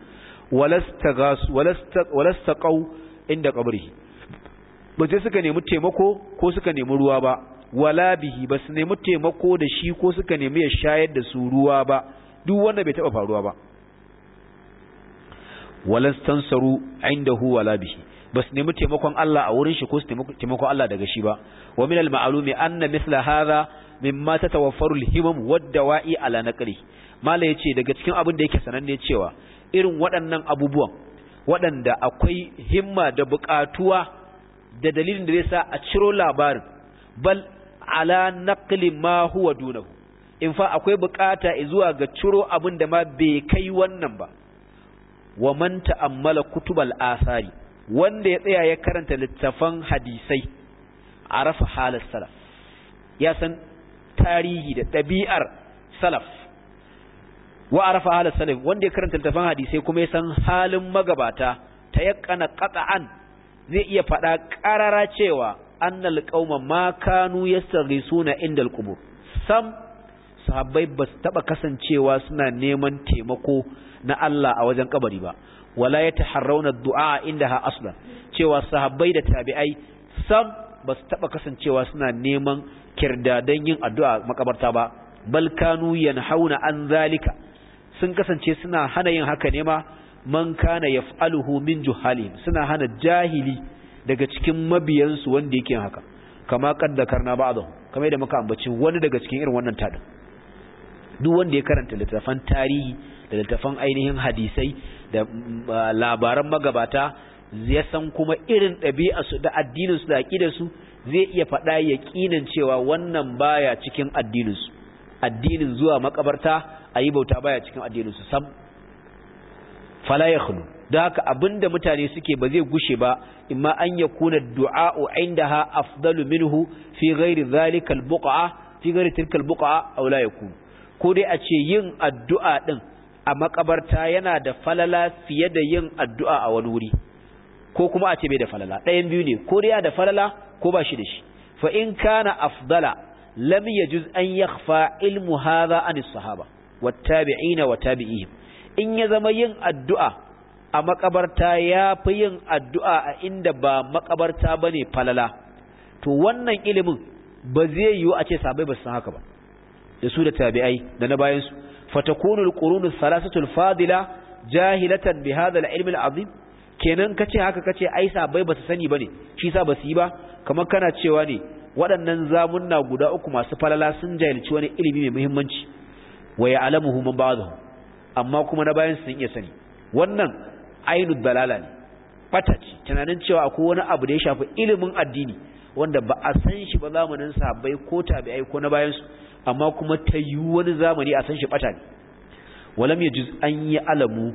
walastaqau inda qabrihi ba sai suka nemi taimako ko suka nemi ruwa ba wala bihi ba su nemi taimako da shi ko suka nemi ya shayar da su ruwa ba duk wanda bai taba faruwa ba walastansaru indahu wala bihi ba su nemi taimakon Allah a wurin shi ko su taimakon Allah daga shi ba wa min al-ma'lumi anna mithla hadha mimma tatawaffaru al-himam wad-dawa'i ala naqli mala yace daga cikin abin da yake sananne cewa irin waɗannan abubuwan waɗanda akwai himma da buƙatuwa da dalilin da zai sa a ciro labarin bal ala naqli ma huwa dunahu in fa akwai buƙata zuwa ga ciro abin da ma bai kai wannan ba wa man ta'ammala kutubal asari wanda ya tsaya ya karanta littafan hadisai arafa halar salaf ya san tarihi da ɗabi'ar salaf wa arafa halar salaf wanda ya karanta littafan hadisai kuma ya san halin magabata ta yakana qat'an zai iya faɗa ƙarara cewa annal qauma ma kanu yastaghisuna indal qubur sam sahabbai ba su taba kasancewa suna neman taimako na Allah a wajen kabari ba wala yataharrauna du'a indaha aslan cewa sahabbai da tabi'ai sam ba su taba kasancewa suna neman kirdadan yin addu'a makabarta ba bal kanu yanhauna an zalika sun kasance suna hana yin haka ne ma man kana yaf'aluhu min juhalihim suna hana jahili daga cikin mabiyansu wanda yake haka kama kaddakarna ba'dahu kamar da muka ambaci wani daga cikin irin wannan tadin duk wanda ya karanta littafan tarihi da littafan ainihin hadisai da labaran magabata ya san kuma irin ɗabi'arsu da addininsu da aƙidarsu zai iya faɗa yaƙinin cewa wannan baya cikin addininsu addinin zuwa makabarta a yi bauta baya cikin addininsu sam fala ya khulu da haka abinda mutane suke ba zai gushe ba imma an ya kuna du'a'u indaha afdalu minhu fi ghairi zalika al-buqa fi ghairi tilka al-buqa aw la yakun ko dai a ce yin addu'a din a makabarta yana da falala fiye da yin addu'a a wani wuri ko kuma a ce bai da falala ɗayan biyu ne ko dai da falala ko ba shi da shi fa in kana afdala lam yajuz an yakhfa ilmu hadha an sahaba wattabi'ina wa tabi'ihim in ya zama yin addu'a a makabarta ya fi yin addu'a a inda ba makabarta bane falala to wannan ilimin ba zai yiwu a ce sabai ba su san haka ba da su da tabi'ai da na bayan su fatakunu alqurunu thalathatul fadila jahilatan bi hadha alilm alazim kenan kace haka kace ai sabai ba su sani bane shi sa ba su yi ba kamar kana cewa ne waɗannan zamunna guda uku masu falala sun jahilci wani ilimi mai muhimmanci wa ya'lamuhu man ba'dahu amma kuma na bayan sun iya sani wannan ainu dalala ne fataci tunanin cewa akwai wani abu da ya shafi ilimin addini wanda ba a san shi ba zamanin sahabbai ko tabi'ai ko na bayan su amma kuma ta yi wani zamani a san shi bata ne walam yajuz an yi alamu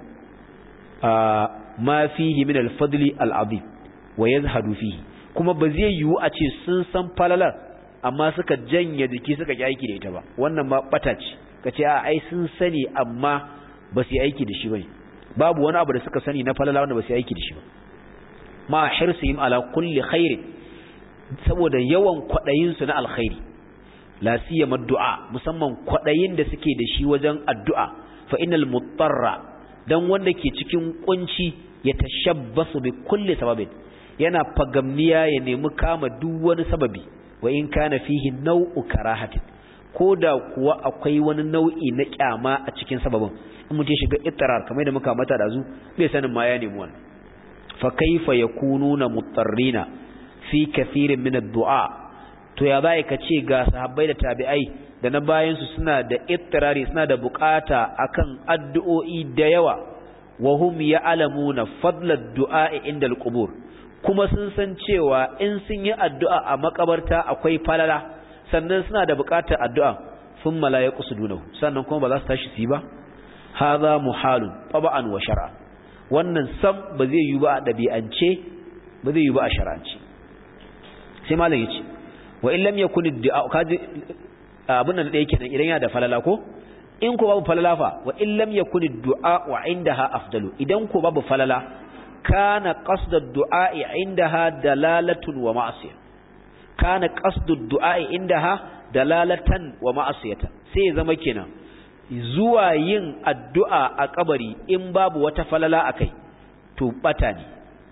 ma fihi min al-fadli al-azim wa yazhadu fihi kuma ba zai yiwu a ce sun san falalar amma suka janye jiki suka ki aiki da ita ba wannan ma bata ce kace a ai sun sani amma ba su yi aiki da shi bane babu wani abu da suka sani na falala wanda ba su yi aiki da shi ba ma hirsihim ala kulli khairin saboda yawan kwadayin su na alkhairi la siyama du'a musamman kwadayin da suke da shi wajen addu'a fa innal mutarra dan wanda ke cikin kunci ya tashabbasu bi kulli sababin yana fagamniya ya nemi kama duk wani sababi wa in kana fihi nau'u karahatin koda kuwa akwai wani nau'i na kyama a cikin sababin in mutum shiga ittirar kamar da muka mata da zu bai sanin ma ya nemi wannan fa kaifa yakununa mutarrina fi kathirin min ad-du'a to ya bai ka ce ga sahabbai da tabi'ai da na bayan su suna da ittirari suna da bukata akan addu'o'i da yawa wa hum ya'lamuna fadla ad-du'a inda al-qubur kuma sun san cewa in sun yi addu'a a makabarta akwai falala sannan suna da bukatar addu'a sun malaya kusudunahu sannan kuma ba za su tashi su yi ba haza muhalun taba'an wa shar'a wannan sam ba zai yi ba a ɗabi'ance ba zai yi ba a shar'ance sai malam ya ce wa in lam yakun addu'a kaji abin nan da yake nan idan yana da falala ko in ko babu falala fa wa in lam yakun addu'a wa indaha afdalu idan ko babu falala kana qasdu ad-du'a indaha dalalatun wa ma'siyah kana qasdu ad-du'a indaha dalalatan wa ma'siyatan sai zama kenan zuwa yin addu'a a kabari in babu wata falala akai to bata ne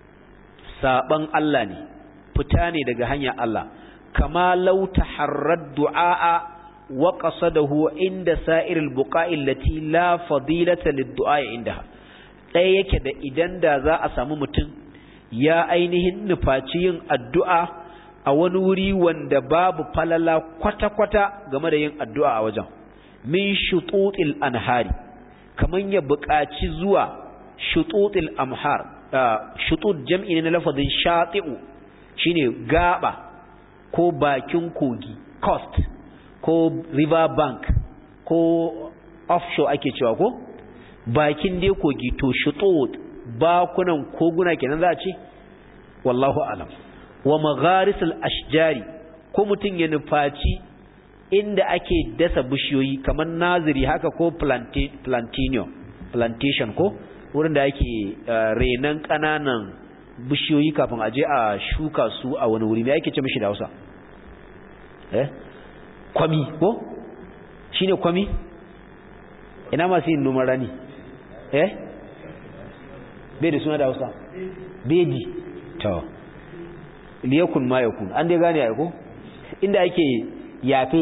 saban Allah ne fita ne daga hanyar Allah kama law taharrad du'a wa qasadahu inda sa'iril buqa'i allati la fadilata lid-du'a indaha ɗaya yake da idan da za a samu mutum ya ainihin nufaci yin addu'a a wani wuri wanda babu falala kwata-kwata game da yin addu'a a wajen min shututil anhari kaman ya buƙaci zuwa shututil amhar shutut jam'i ne na lafazin shati'u shine gaba ko bakin kogi coast ko river bank ko offshore ake cewa ko bakin dai kogi to shutut bakunan koguna kenan za a ce wallahu alam wa magharisul ashjari ko mutum ya nufaci inda ake dasa bishiyoyi kamar naziri haka ko plantation plantation ko wurin da ake renan kananan bishiyoyi kafin aje a shuka su a wani wuri me ake ce mishi da Hausa eh kwami ko shine kwami ina masu yin noman rani eh bai da suna da Hausa beji to liyakun ma yakun an dai gane ko inda ake yafe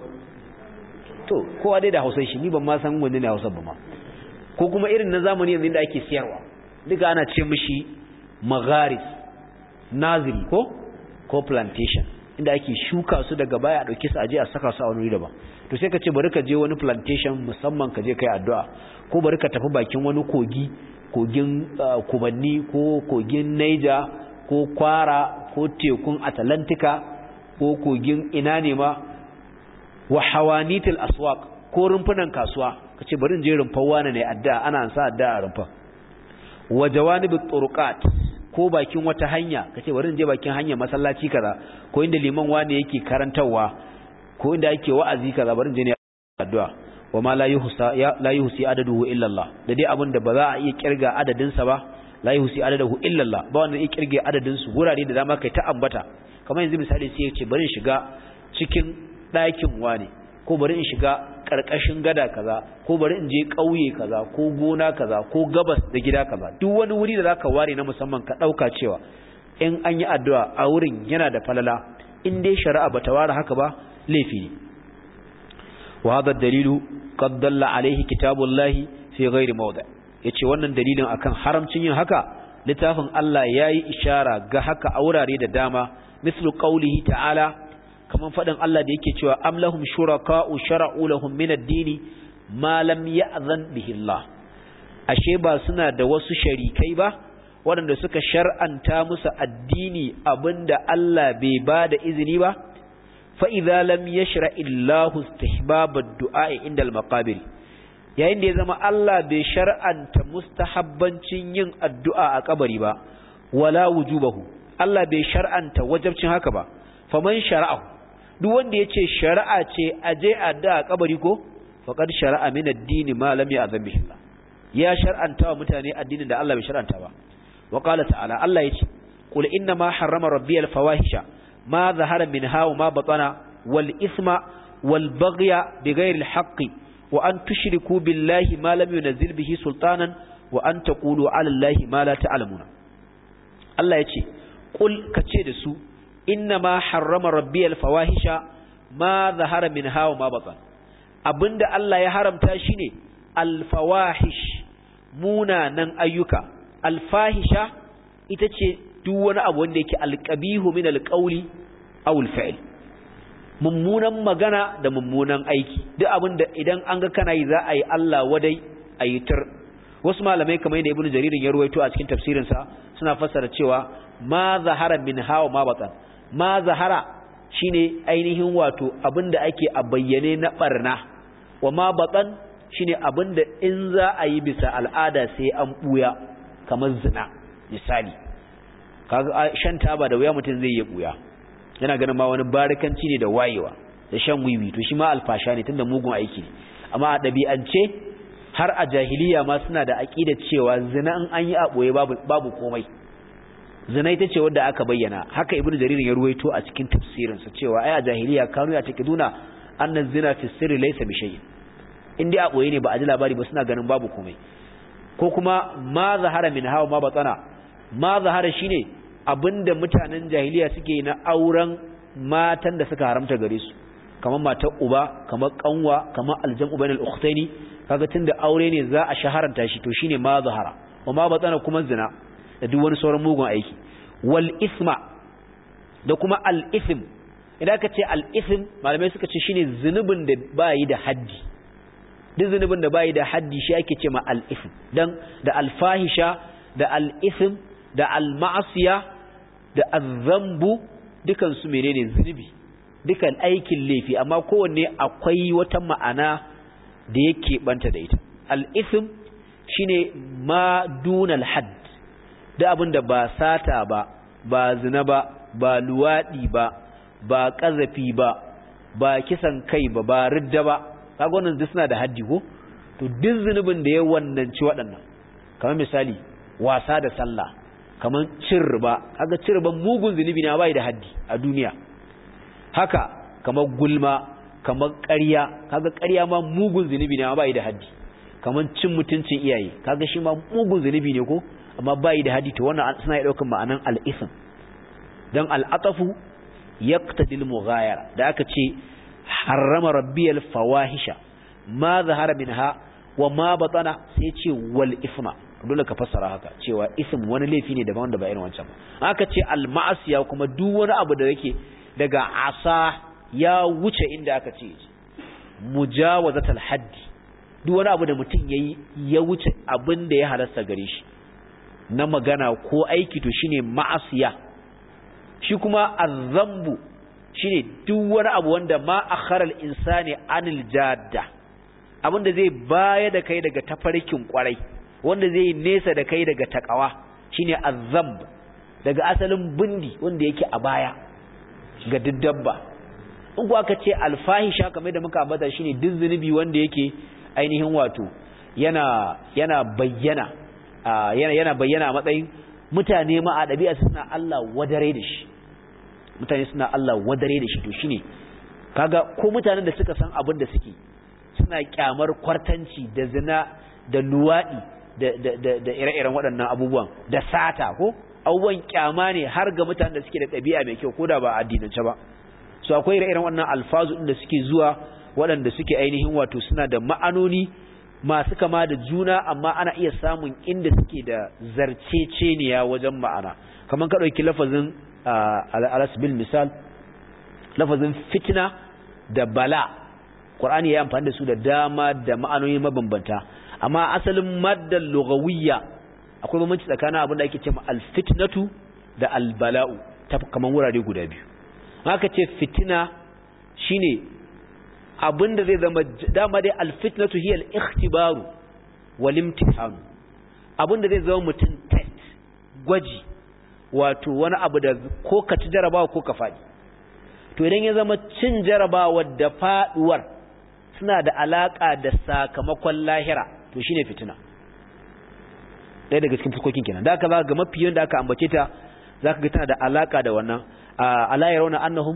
to kowa dai da Hausa shi ni ban ma san wanne ne Hausa ba ma ko kuma irin na zamani yanzu inda ake siyarwa duka ana ce mishi magharis naziri ko ko plantation inda ake shuka su daga baya a dauke su aje a saka su a wani daban to sai ka ce bari ka je wani plantation musamman ka je kai addu'a ko bari ka tafi bakin wani kogi kogin kubanni ko kogin Niger ko kwara ko tekun Atlantika ko kogin ina ne ma wa hawanitil aswaq ko rumfunan kasuwa kace bari in je rumfar wani ne addu'a ana sa addu'a a rumfar wa jawanibut turqat ko bakin wata hanya kace bari in je bakin hanya masallaci kaza ko inda liman wani yake karantawa ko inda yake wa'azi kaza bari in je ne addu'a wa ma la yuhsa ya la yuhsi adaduhu illa Allah da dai abin da ba za a iya kirga adadin sa ba la yuhsi adaduhu illa Allah ba wanda iya kirge adadin su gurare da dama kai ta ambata kamar yanzu misali sai ya ce bari in shiga cikin ɗakin wane ko bari in shiga ƙarƙashin gada kaza ko bari in je ƙauye kaza ko gona kaza ko gabas da gida kaza duk wani wuri da zaka ware na musamman ka ɗauka cewa in an yi addu'a a wurin yana da falala in dai shari'a bata ware haka ba laifi ne wa hadha dalilu qad dalla alaihi kitabullahi fi ghairi mawdi yace wannan dalilin akan haramcin yin haka littafin Allah yayi ishara ga haka a wurare da dama mislu qawlihi ta'ala kaman faɗin Allah da yake cewa am lahum shuraka'u shara'u lahum min ad-dini ma lam ya'zan bihi Allah ashe ba suna da wasu sharikai ba waɗanda suka shar'anta musu addini abinda Allah bai ba da izini ba fa idza lam yashra illahu istihbab ad-du'a inda al-maqabir yayin da ya zama Allah bai shar'anta mustahabbancin yin addu'a a kabari ba wala wujubahu Allah bai shar'anta wajibcin haka ba faman shara'ahu duk wanda ya ce shari'a ce a je a da kabari ko faƙar shari'a min addini ma lam ya'zam bihi ya shar'anta wa mutane addinin da Allah bai shar'anta ba wa qala ta'ala Allah yace qul inna ma harrama rabbi al fawahisha ma zahara minha wa ma batana wal isma wal baghya bighayri al haqqi wa an tushriku billahi ma lam yunzil bihi sultanan wa an taqulu ala allahi ma la ta'lamuna Allah yace qul kace da su inna ma harrama rabbi al fawahisha ma zahara minha wa ma batan abinda Allah ya haramta shine al fawahish munanan ayyuka al fahisha ita ce duk wani abu wanda yake alqabihu min al qawli aw al fi'l mummunan magana da mummunan aiki duk abinda idan an ga kana yi za a yi Allah wadai a yi tur wasu malamai kamar yadda ibnu jaririn ya ruwaito a cikin tafsirinsa suna fassara cewa ma zahara min hawa ma batan ma zahara shine ainihin wato abinda ake a bayyane na barna wa ma batan shine abinda in za a yi bisa al'ada sai an buya kamar zina misali kaga shan taba da wuya mutum zai yi buya yana ganin ma wani barikanci ne da wayewa da shan wiwi to shi ma alfasha ne tunda mugun aiki ne amma a ɗabi'ance har a jahiliya ma suna da aqida cewa zina in an yi a boye babu babu komai zina ita ce wadda aka bayyana haka ibnu jarir ya ruwaito a cikin tafsirin sa cewa ai a jahiliya kanu ya takiduna annan zina fi sirri laysa bi shay'in in dai a boye ne ba a ji labari ba suna ganin babu komai ko kuma ma zahara min hawa ma batsana ma zahara shine abinda mutanen jahiliya suke na auren matan da suka haramta gare su kamar matar uba kamar kanwa kamar aljamu bainal ukhtaini kaga tunda aure ne za a shaharanta shi to shine ma zahara wa ma batsana kuma zina da duk wani sauran mugun aiki wal isma da kuma al ism idan ka ce al ism malamai suka ce shine zunubin da bayi da haddi duk zunubin da bayi da haddi shi ake ce ma al ism dan da al fahisha da al ism da al ma'asiya da az-zambu dukan su menene zunubi dukan aikin laifi amma kowanne akwai wata ma'ana da yake banta da ita al-ism shine ma dunal hadd da abinda ba sata ba ba zina ba ba luwadi ba ba kazafi ba ba kisan kai ba ba ridda ba kaga wannan duk suna da haddi ko to duk zunubin da ya wannanci waɗannan kamar misali wasa da sallah kamar cin riba kaga cin riba mugun zunubi ne bai da haddi a duniya haka kamar gulma kamar ƙarya kaga ƙarya ma mugun zunubi ne amma bai da haddi kamar cin mutuncin iyaye kaga shi ma mugun zunubi ne ko amma bai da haddi to wannan suna yi daukar ma'anan al-ism dan al-atafu yaqtadi al-mughayara da aka ce harrama rabbiyal fawahisha ma zahara minha wa ma batana sai ce wal isma dole ka fassara haka cewa ism wani laifi ne daban wanda ba irin wancan ba aka ce al-ma'asiya kuma duk wani abu da yake daga asa ya wuce inda aka ce mujawazatul haddi duk wani abu da mutum yayi ya wuce abin da ya halasta gare shi na magana ko aiki to shine ma'asiya shi kuma azzambu shine duk wani abu wanda ma akhara al-insani anil jadda abinda zai baya da kai daga tafarkin kwarai wanda zai nesa da kai daga takawa shine azzamb daga asalin bindi wanda yake a baya ga dabba in ku aka ce alfahisha kamar da muka ambata shine duk zunubi wanda yake ainihin wato yana yana bayyana yana yana bayyana a matsayin mutane ma a dabi'a suna Allah wadare da shi mutane suna Allah wadare da shi to shine kaga ko mutanen da suka san abin da suke suna kyamar kwartanci da zina da luwadi da da da, da ire-iren waɗannan abubuwan da sata ko abubuwan kyama ne har ga mutanen da suke da ɗabi'a mai kyau ko da ba addinance ba so akwai ire-iren wannan alfazu da suke zuwa waɗanda suke ainihin wato suna da ma'anoni masu kama da juna amma ana iya samun inda suke da zarceceniya wajen ma'ana kamar ka ɗauki lafazin alasbil misal lafazin fitna da bala ƙwar'ani ya amfani da su da dama da ma'anoni mabambanta amma asalin maddar lugawiyya akwai bambanci tsakanin abin da ake ce alfitnatu da albala'u ta kamar wurare guda biyu haka ce fitina shine abin da zai zama dama dai alfitnatu hiya al-ikhtibaru wal imtihan abin da zai zama mutum test gwaji wato wani abu da ko ka ci jarabawa ko ka faɗi to idan ya zama cin jarabawa da faduwar suna da alaka da sakamakon lahira to shine fitina ɗaya daga cikin fuskokin kenan da aka ga mafi da aka ambace ta zaka ga tana da alaka da wannan ala yarawna annahum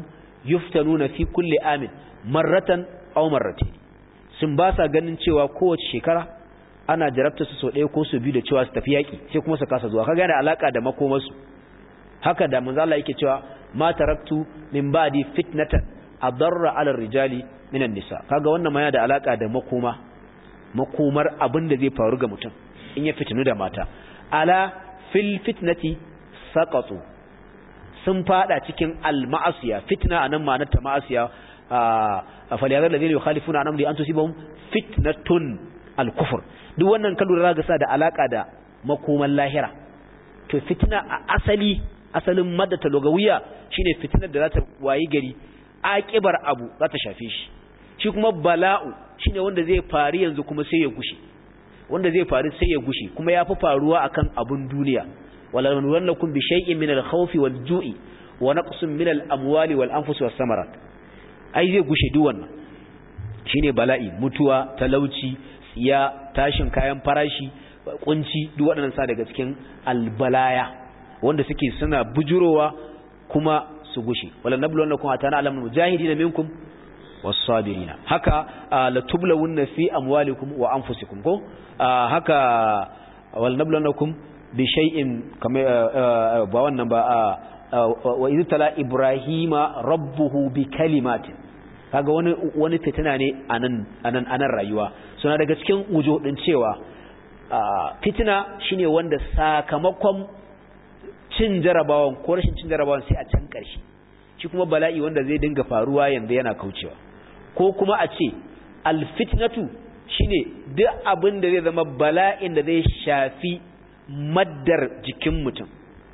yuftanuna fi kulli amin marratan aw marratayn sun ba sa ganin cewa kowace shekara ana jarabta su so ɗaya ko su biyu da cewa su tafi yaƙi sai kuma su kasa zuwa kaga yana alaka da makomarsu haka da manzo Allah yake cewa ma taraktu min ba'di fitnatan adarra 'ala rijali minan nisa kaga wannan ma yana da alaka da makoma makomar abin da zai faru ga mutum in ya fitinu da mata ala fil fitnati saqatu sun fada cikin al-ma'asiya fitna anan ma'anar ta ma'asiya a faliyazar da zai yukhalifuna an amri an tusibahum fitnatun al-kufr duk wannan kallu da sa da alaka da makoman lahira to fitna a asali asalin maddata logawiya shine fitnar da za ta wayi gari aƙibar abu za ta shafe shi shi kuma bala'u shine wanda zai faru yanzu kuma sai ya gushe wanda zai faru sai ya gushe kuma ya fi faruwa akan abun duniya wala nuwannakum bi shay'in min al-khawfi wal-ju'i wa naqsin min al-amwali wal-anfusi was-samarat ai zai gushe duk wannan shine bala'i mutuwa talauci tsiya tashin kayan farashi kunci duk waɗannan sa daga cikin albalaya wanda suke suna bujurowa kuma su gushe wala nabluwannakum atana alamul mujahidin minkum was-sabirina haka la tublawunna fi amwalikum wa anfusikum ko haka wala nabluwannakum bi shay'in kama ba wannan ba wa idh tala ibrahima rabbuhu bi kalimatin kaga wani wani fitina ne anan anan anan rayuwa suna daga cikin wujo din cewa fitina shine wanda sakamakon cin jarabawan ko rashin cin jarabawan sai a can ƙarshe shi kuma bala'i wanda zai dinga faruwa yanzu yana kaucewa ko kuma a ce alfitnatu shine duk abin da zai zama bala'in da zai shafi maddar jikin mutum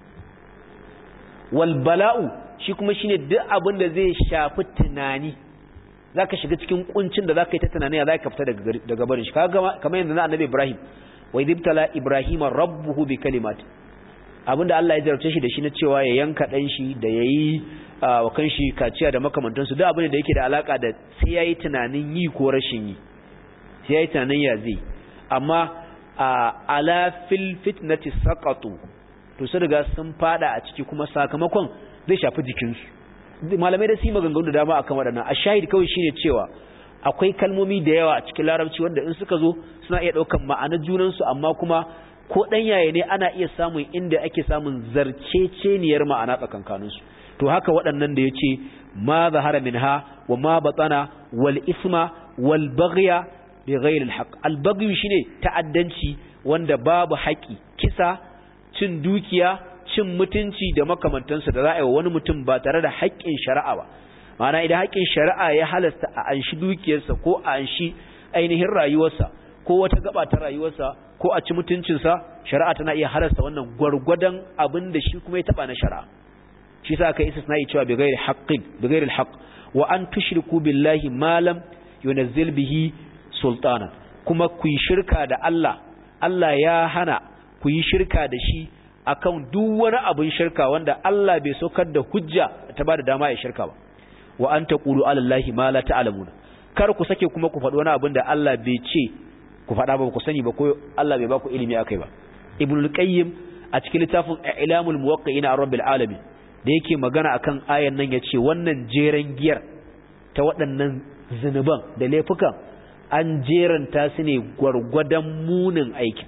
wal bala'u shi kuma shine duk abin da zai shafi tunani zaka shiga cikin kuncin da zaka yi ta tunani ya zaka fita daga daga barin shi kaga kamar yanzu na annabi Ibrahim wa idibtala ibrahima rabbuhu bi kalimati abinda Allah ya jarabce shi da shi na cewa ya yanka dan shi da yayi wa kanshi kaciya da makamantansu duk abin da yake da alaka da sai yayi tunanin yi ko rashin yi sai yayi tunanin ya zai amma ala fil fitnati saqatu to su riga sun fada a ciki kuma sakamakon zai shafi jikinsu malamai da su yi maganganu da dama akan waɗannan a shahid kawai shine cewa akwai kalmomi da yawa a cikin larabci wanda in suka zo suna iya ɗaukan ma'anar junansu amma kuma ko ɗan yaya ne ana iya samun inda ake samun zarceceniyar ma'ana tsakankaninsu to haka waɗannan da ya ce ma zahara minha wa ma batsana wal isma wal baghya bi ghayri al haqq al baghyu shine ta'addanci wanda babu haƙi kisa cin dukiya cin mutunci da makamantansa da za a yi wa wani mutum ba tare da haƙƙin shari'a ba ma'ana idan haƙƙin shari'a ya halasta a anshi dukiyarsa ko a anshi ainihin rayuwarsa ko wata gaba ta rayuwarsa ko a ci mutuncinsa shari'a tana iya halasta wannan gwargwadon abin da shi kuma ya taba na shari'a shi sa aka isa sana'i cewa bighairi haqqin bighairi alhaq wa an tushriku billahi ma lam yunzil bihi sultana kuma ku yi shirka da Allah Allah ya hana ku yi shirka da shi akan duk wani abin shirka wanda Allah bai saukar da hujja ta bada dama ya shirka ba wa an taqulu ala allahi ma la ta'lamuna kar ku sake kuma ku faɗi wani abin da Allah bai ce ku faɗa ba ku sani ba ko Allah bai ba ku ilimi akai ba ibnul qayyim a cikin littafin ilamul muwaqqi'ina ar rabbil alamin da yake magana akan ayan nan yace wannan jeren giyar ta waɗannan zinuban da laifukan an jeranta su ne gwargwadon munin aikin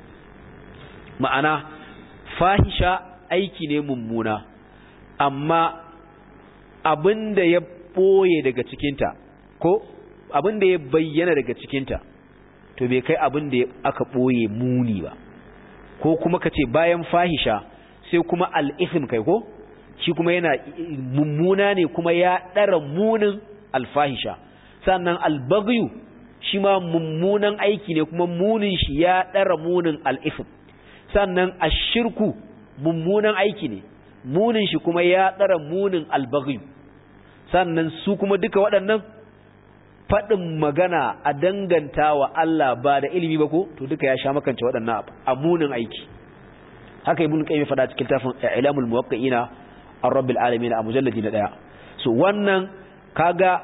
ma'ana fahisha aiki ne mummuna amma abinda ya ɓoye daga cikinta ko abinda ya bayyana daga cikinta to bai kai abinda aka ɓoye muni ba ko kuma ka ce bayan fahisha sai kuma al'ifim kai ko shi kuma yana mummuna ne kuma ya ɗara munin alfahisha sannan albagyu shi ma mummunan aiki ne kuma munin shi ya ɗara munin al'ifim sannan ashirku mummunan aiki ne munin shi kuma ya ɗara munin albaghi sannan su kuma duka waɗannan faɗin magana a danganta wa Allah ba da ilimi ba ko to duka ya sha makance waɗannan a munin aiki haka ibn qayyim faɗa cikin tafin ilamul muwaqqi'ina ar-rabbil alamin a mujalladi na daya so wannan kaga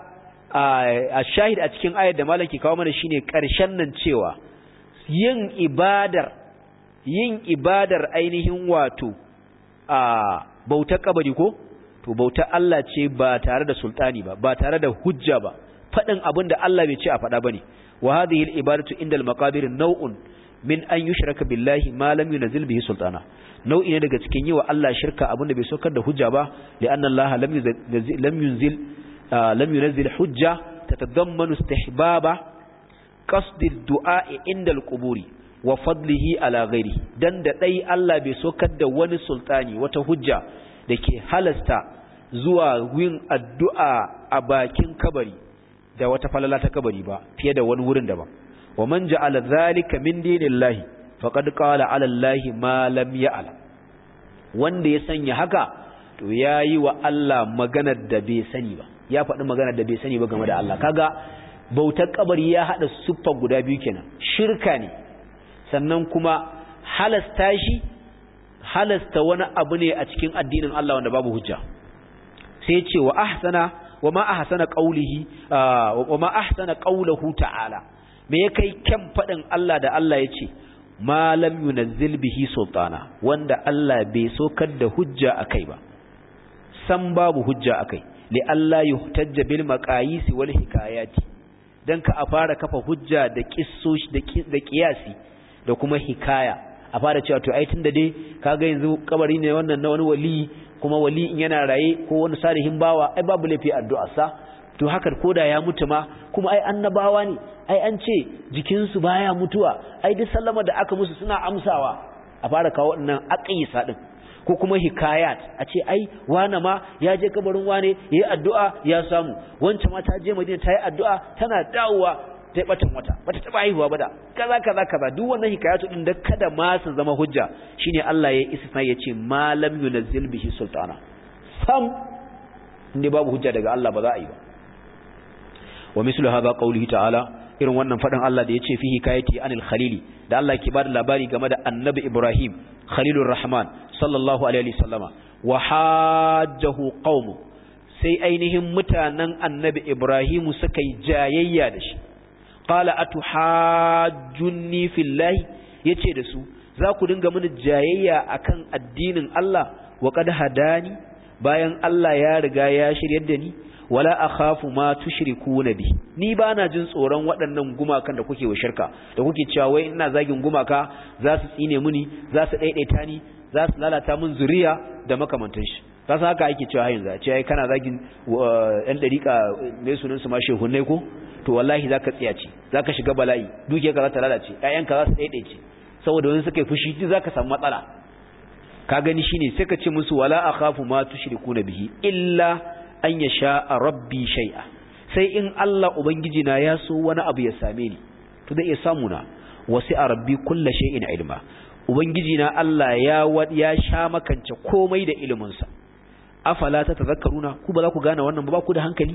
a shahid a cikin ayar da malaki kawo mana shine ƙarshen nan cewa yin ibadar yin ibadar ainihin wato a bautar kabari ko to to bauta Allah ce ba tare da sultani ba ba tare da hujja ba fadin abin da Allah bai ce a fada bane wa hadhihi al-ibadatu inda al-maqabir naw'un min an yushraka billahi ma lam yunzil bihi sultana nau'i ne daga cikin yi wa Allah shirka abin da bai saukar da hujja ba li'anna Allah lam yunzil lam yunzil lam yunzil hujja tatadammanu istihbaba qasd ad-du'a inda al-quburi wa fadlihi ala ghairi dan da dai Allah bai sokar da wani sultani wata hujja dake halasta zuwa yin addu'a a bakin kabari da wata falala ta kabari ba fiye da wani wurin daban wa man ja'ala dhalika min dinillahi faqad qala ala allahi ma lam ya'lam wanda ya sanya haka to yayi wa Allah maganar da bai sani ba ya faɗi maganar da bai sani ba game da Allah kaga bautar kabari ya hada siffa guda biyu kenan shirka ne sannan kuma halasta shi halasta wani abu ne a cikin addinin Allah wanda babu hujja sai ce wa ahsana wa ma ahsana qawlihi wa ma ahsana qawluhu ta'ala me ya kai kyan fadin Allah da Allah yace ma lam yunazzil bihi sultana wanda Allah bai sokar da hujja akai ba san babu hujja akai li Allah yuhtajja bil maqayis wal hikayati dan ka a fara kafa hujja da kissoshi da kiyasi da kuma hikaya a fara cewa to ai tunda dai kaga yanzu kabari ne wannan na wani wali kuma wali in yana raye ko wani salihin bawa ai babu laifi addu'a sa to haka koda ya mutu ma kuma ai annabawa ne ai an ce jikin su baya mutuwa ai duk sallama da aka musu suna amsawa a fara kawo wannan aqisa din ko kuma hikayat a ce ai wane ma ya je kabarin wane yayi addu'a ya samu wancan ma ta je Madina ta yi addu'a tana dawowa ta batan wata bata taba haihuwa ba da kaza kaza kaza duk wannan hikayatu din da kada ma su zama hujja shine Allah ya istisna yace malam yunzil bihi sultana sam inda babu hujja daga Allah ba za a yi ba wa mislu hadha qawlihi ta'ala irin wannan fadin Allah da yace fihi kayati anil khalili da Allah ke bada labari game da annabi Ibrahim khalilur rahman sallallahu alaihi wasallama wa hajjahu qaumu sai ainihin mutanen annabi Ibrahim suka yi jayayya da shi qala atuhajjunni fillahi yace da su za ku dinga mini jayayya akan addinin Allah wa qad hadani bayan Allah ya riga ya shiryar da ni wala akhafu ma tushrikuna bi ni bana jin tsoron waɗannan gumakan da kuke wa shirka da kuke cewa wai ina zagin gumaka za su tsine mini za su daidaita ni za su lalata min zuriya da makamantan shi kasa haka ake cewa yanzu a ce ai kana zagin ɗan dariƙa mai sunan su ma shehunnai ko to wallahi zaka tsiyace zaka shiga bala'i dukiyarka za ta lalace ƴaƴanka za su daidaice saboda wani suka yi fushi duk zaka samu matsala ka gani shine sai ka ce musu wala akhafu ma tushrikuna bihi illa an yasha rabbi shay'a sai in Allah ubangiji na ya so wani abu ya same ni to da iya samu na wasi'a rabbi kullu shay'in ilma ubangiji na Allah ya ya sha makance komai da ilimin sa afala tatazakkaruna ku ba za ku gane wannan ba ku da hankali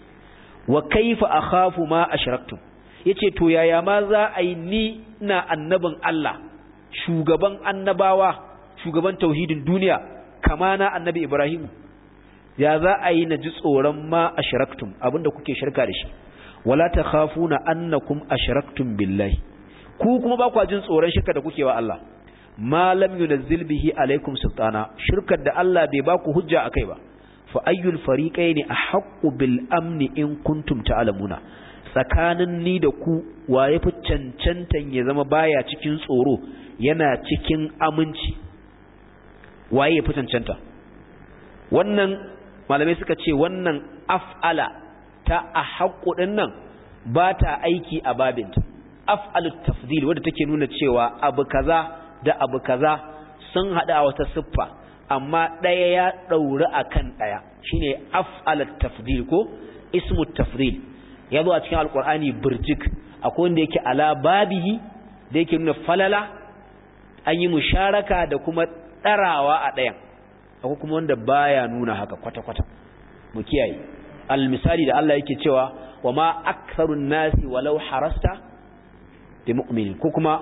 wa kaifa akhafu ma ashraktum yace to yaya ma za a yi ni na annabin Allah shugaban annabawa shugaban tauhidin duniya kama na annabi Ibrahim ya za a yi na ji tsoron ma ashraktum abinda kuke shirka da shi wala takhafuna annakum ashraktum billahi ku kuma ba ku jin tsoron shirka da kuke wa Allah ma lam yunzil bihi alaikum sultana shirkar da Allah bai ba ku hujja akai ba fa ayyul fariqaini ahqqu bil amni in kuntum ta'lamuna tsakanin ni da ku waye fi cancantan ya zama baya cikin tsoro yana cikin aminci waye fi cancanta wannan malamai suka ce wannan af'ala ta ahqqu din nan ba ta aiki a babinta af'alut tafdil wanda take nuna cewa abu kaza da abu kaza sun hada wata siffa amma ɗaya ya ɗauri a kan ɗaya shi ne af'alat tafdil ko ismu tafdil ya zo a cikin alkur'ani birjik akwai wanda yake ala babihi da yake nuna falala an yi musharaka da kuma ɗarawa a ɗayan akwai kuma wanda baya nuna haka kwata-kwata mu kiyaye almisali da Allah yake cewa wa ma aktharun nasi walau harasta bi mu'minin ko kuma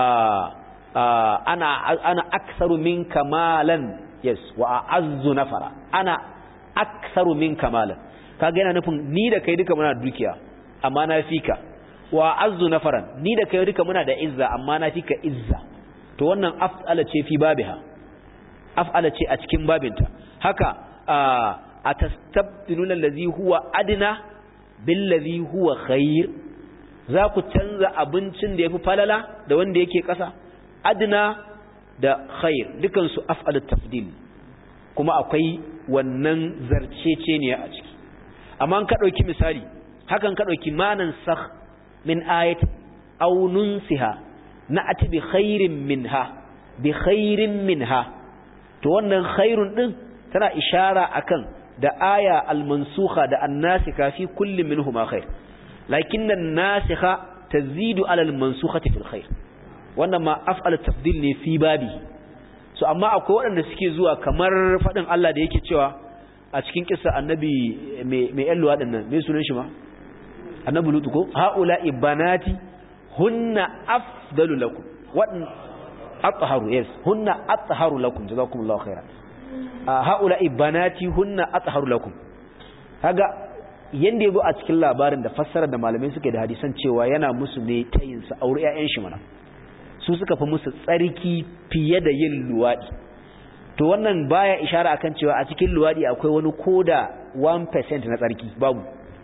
ana ana aktharu min kamalan yes wa a'azzu nafara ana aktharu min kamalan kaga yana nufin ni da kai duka muna da dukiya amma na fika wa a'azzu nafaran ni da kai duka muna da izza amma na fika izza to wannan af'ala ce fi babiha af'ala ce a cikin babinta haka atastabdiluna allazi huwa adna billazi huwa khair za ku canza abincin da yafi falala da wanda yake ƙasa adna da khair dukan su af'alut tafdil kuma akwai wannan zarcece ne a ciki amma ka dauki misali hakan ka dauki manan sakh min ayat aw nunsiha na'ati bi khairin minha bi khairin minha to wannan khairun din tana ishara akan da aya al-mansukha da an-nasikha fi kulli minhuma khair lakinna an-nasikha tazidu ala al-mansukhati fil khair wannan ma af'al tafdil ne fi babi so amma akwai waɗanda suke zuwa kamar fadin Allah da yake cewa a cikin kissa annabi mai mai yan luwadin nan me sunan shi ma annabi lutu ko haula ibanati hunna afdalu lakum wadan atharu yes hunna atharu lakum jazakumullahu khairan haula ibanati hunna atharu lakum kaga yanda yazo a cikin labarin da fassara da malamai suke da hadisan cewa yana musu ne tayin sa aure ƴaƴan shi mana su suka fi musu tsarki fiye da yin luwadi to wannan baya ishara akan cewa a cikin luwadi akwai wani koda 1% na tsarki babu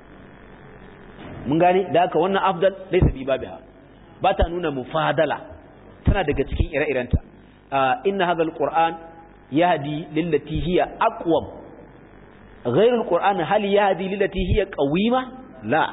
mun gane da haka wannan afdal laysa bi babiha ba ta nuna mufadala tana daga cikin ire-irenta inna hadha alquran yahdi lillati hiya aqwam ghayr alquran hal yahdi lillati hiya qawima la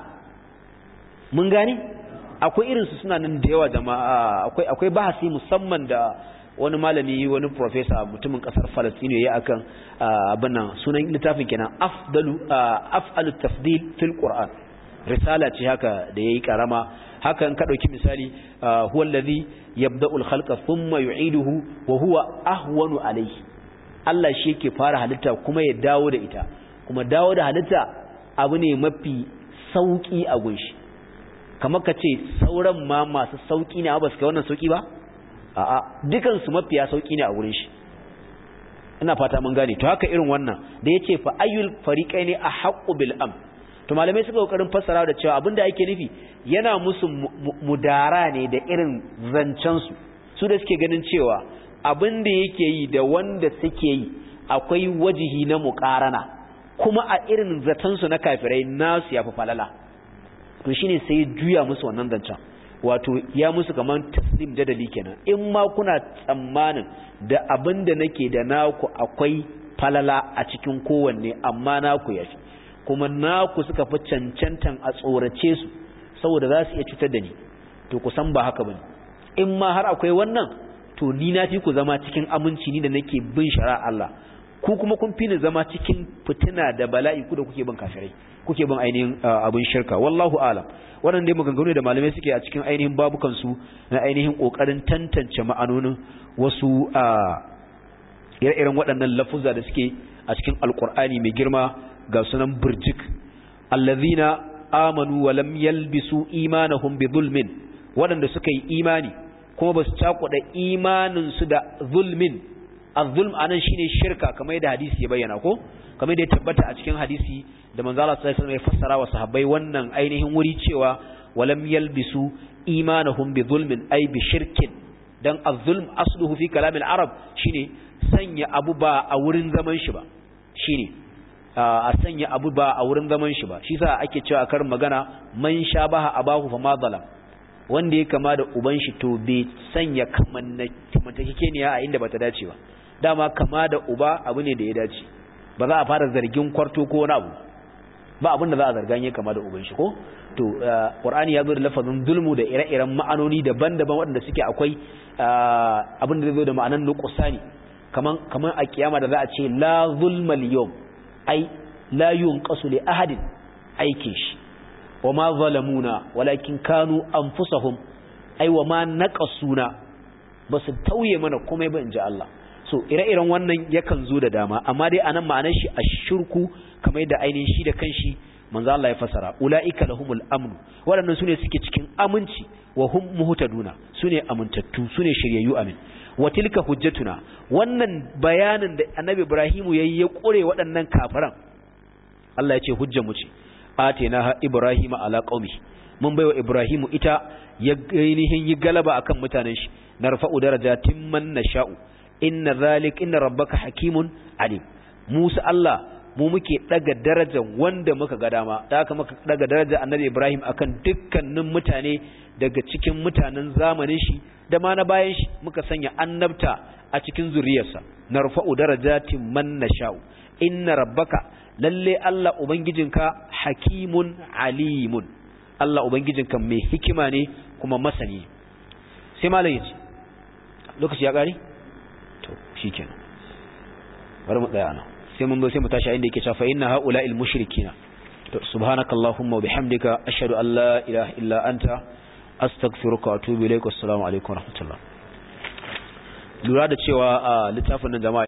mun gane akwai irin su suna nan da yawa jama'a akwai akwai bahasi musamman da wani malami wani professor mutumin kasar Palestine yayi akan abin nan sunan littafin kenan afdalu af'alut tafdil fil qur'an risala ce haka da yayi karama hakan ka dauki misali huwa allazi yabda'ul khalqa thumma yu'iduhu wa huwa ahwanu alayhi Allah shi yake fara halitta kuma ya dawo da ita kuma dawo da halitta abu ne mafi sauki a gunshi kamar ka ce sauran ma masu sauki ne ba su kai wannan sauki ba a'a dukan su mafiya sauki ne a gurin shi ina fata mun gane to haka irin wannan da yace fa ayyul fariqaini ahqqu bil am to malamai suka kokarin fassara da cewa abinda yake nufi yana musu mudara ne da irin zancen su su da suke ganin cewa abinda yake yi da wanda suke yi akwai wajihi na muqarana kuma a irin zaton su na kafirai nasu yafi falala to shine sai juya musu wannan zancen wato ya musu kaman taslim dadali kenan in ma kuna tsammanin da abinda nake da naku akwai falala a cikin kowanne amma naku yafi kuma naku suka fi cancantan a tsorace su saboda za su iya cutar da ni to ku san ba haka bane in ma har akwai wannan to ni na fi ku zama cikin aminci ni da nake bin shari'a Allah ku kuma kun fi ni zama cikin fitina da bala'i ku da kuke bin kafirai kuke bin ainihin abin shirka wallahu alam wannan dai maganganu da malamai suke a cikin ainihin babukan su na ainihin kokarin tantance ma'anonin wasu ire-iren waɗannan lafuzza da suke a cikin alkur'ani mai girma ga sunan burjik allazina amanu wa lam yalbisu imanahum bi zulmin waɗanda suka yi imani kuma ba su cakuɗa imanin su da zulmin az-zulm anan shine shirka kamar yadda hadisi ya bayyana ko kamar yadda ya tabbata a cikin hadisi da manzo Allah sallallahu alaihi wasallam ya fassara wa sahabbai wannan ainihin wuri cewa wa lam yalbisu imanahum bi zulmin ay bi shirkin dan az-zulm asluhu fi kalam al-arab shine sanya abu ba a wurin zaman shi ba shine a sanya abu ba a wurin zaman shi ba shi sa ake cewa kar magana man shabaha abahu fa ma zalam wanda ya kama da uban shi to bai sanya kamantakekeniya a inda bata dace ba dama kama da uba abu ne da ya dace ba za a fara zargin kwarto ko wani abu ba abin da za a zargan ya kama da uban shi ko to qur'ani ya zo da lafazin zulmu da ire-iren ma'anoni daban-daban waɗanda suke akwai abin da zai zo da ma'anan nuqsani kaman kaman a kiyama da za a ce la zulma al-yawm ai la yunqasu li ahadin aikin shi wama zalamuna walakin kanu anfusahum ai wama naqasuna basu tauye mana komai ba inji Allah so ire-iren wannan yakan zo da dama amma dai anan ma'anar shi ashirku kamar da ainihin shi da kanshi manzo Allah ya fasara ulaika lahumul amn waɗannan sune suke cikin aminci wa hum muhtaduna sune amintattu sune shiryayyu amin wa tilka hujjatuna wannan bayanin da annabi Ibrahimu yayi ya kore waɗannan kafiran Allah ya ce hujjar mu ce atenaha ibrahima ala qaumi mun baiwa ibrahimu ita ya ainihin yi galaba akan mutanen shi narfa'u darajatin man nasha'u inna zalik inna rabbaka hakimun alim musa Allah mu muke daga darajar wanda muka ga dama da haka muka daga darajar annabi Ibrahim akan dukkanin mutane daga cikin mutanen zamanin shi da ma na bayan shi muka sanya annabta a cikin zuriyarsa narfa'u darajatin man nasha'u inna rabbaka lalle Allah ubangijinka hakimun alimun Allah ubangijinka mai hikima ne kuma masani sai malam yace lokaci ya kare to shikenan bari mu tsaya nan sai mun zo sai mu tashi inda yake cewa fa inna haula'il mushrikina to subhanakallahumma wa bihamdika ashhadu an la ilaha illa anta astaghfiruka wa atubu ilaik assalamu alaikum wa rahmatullah lura da cewa a littafin nan jama'a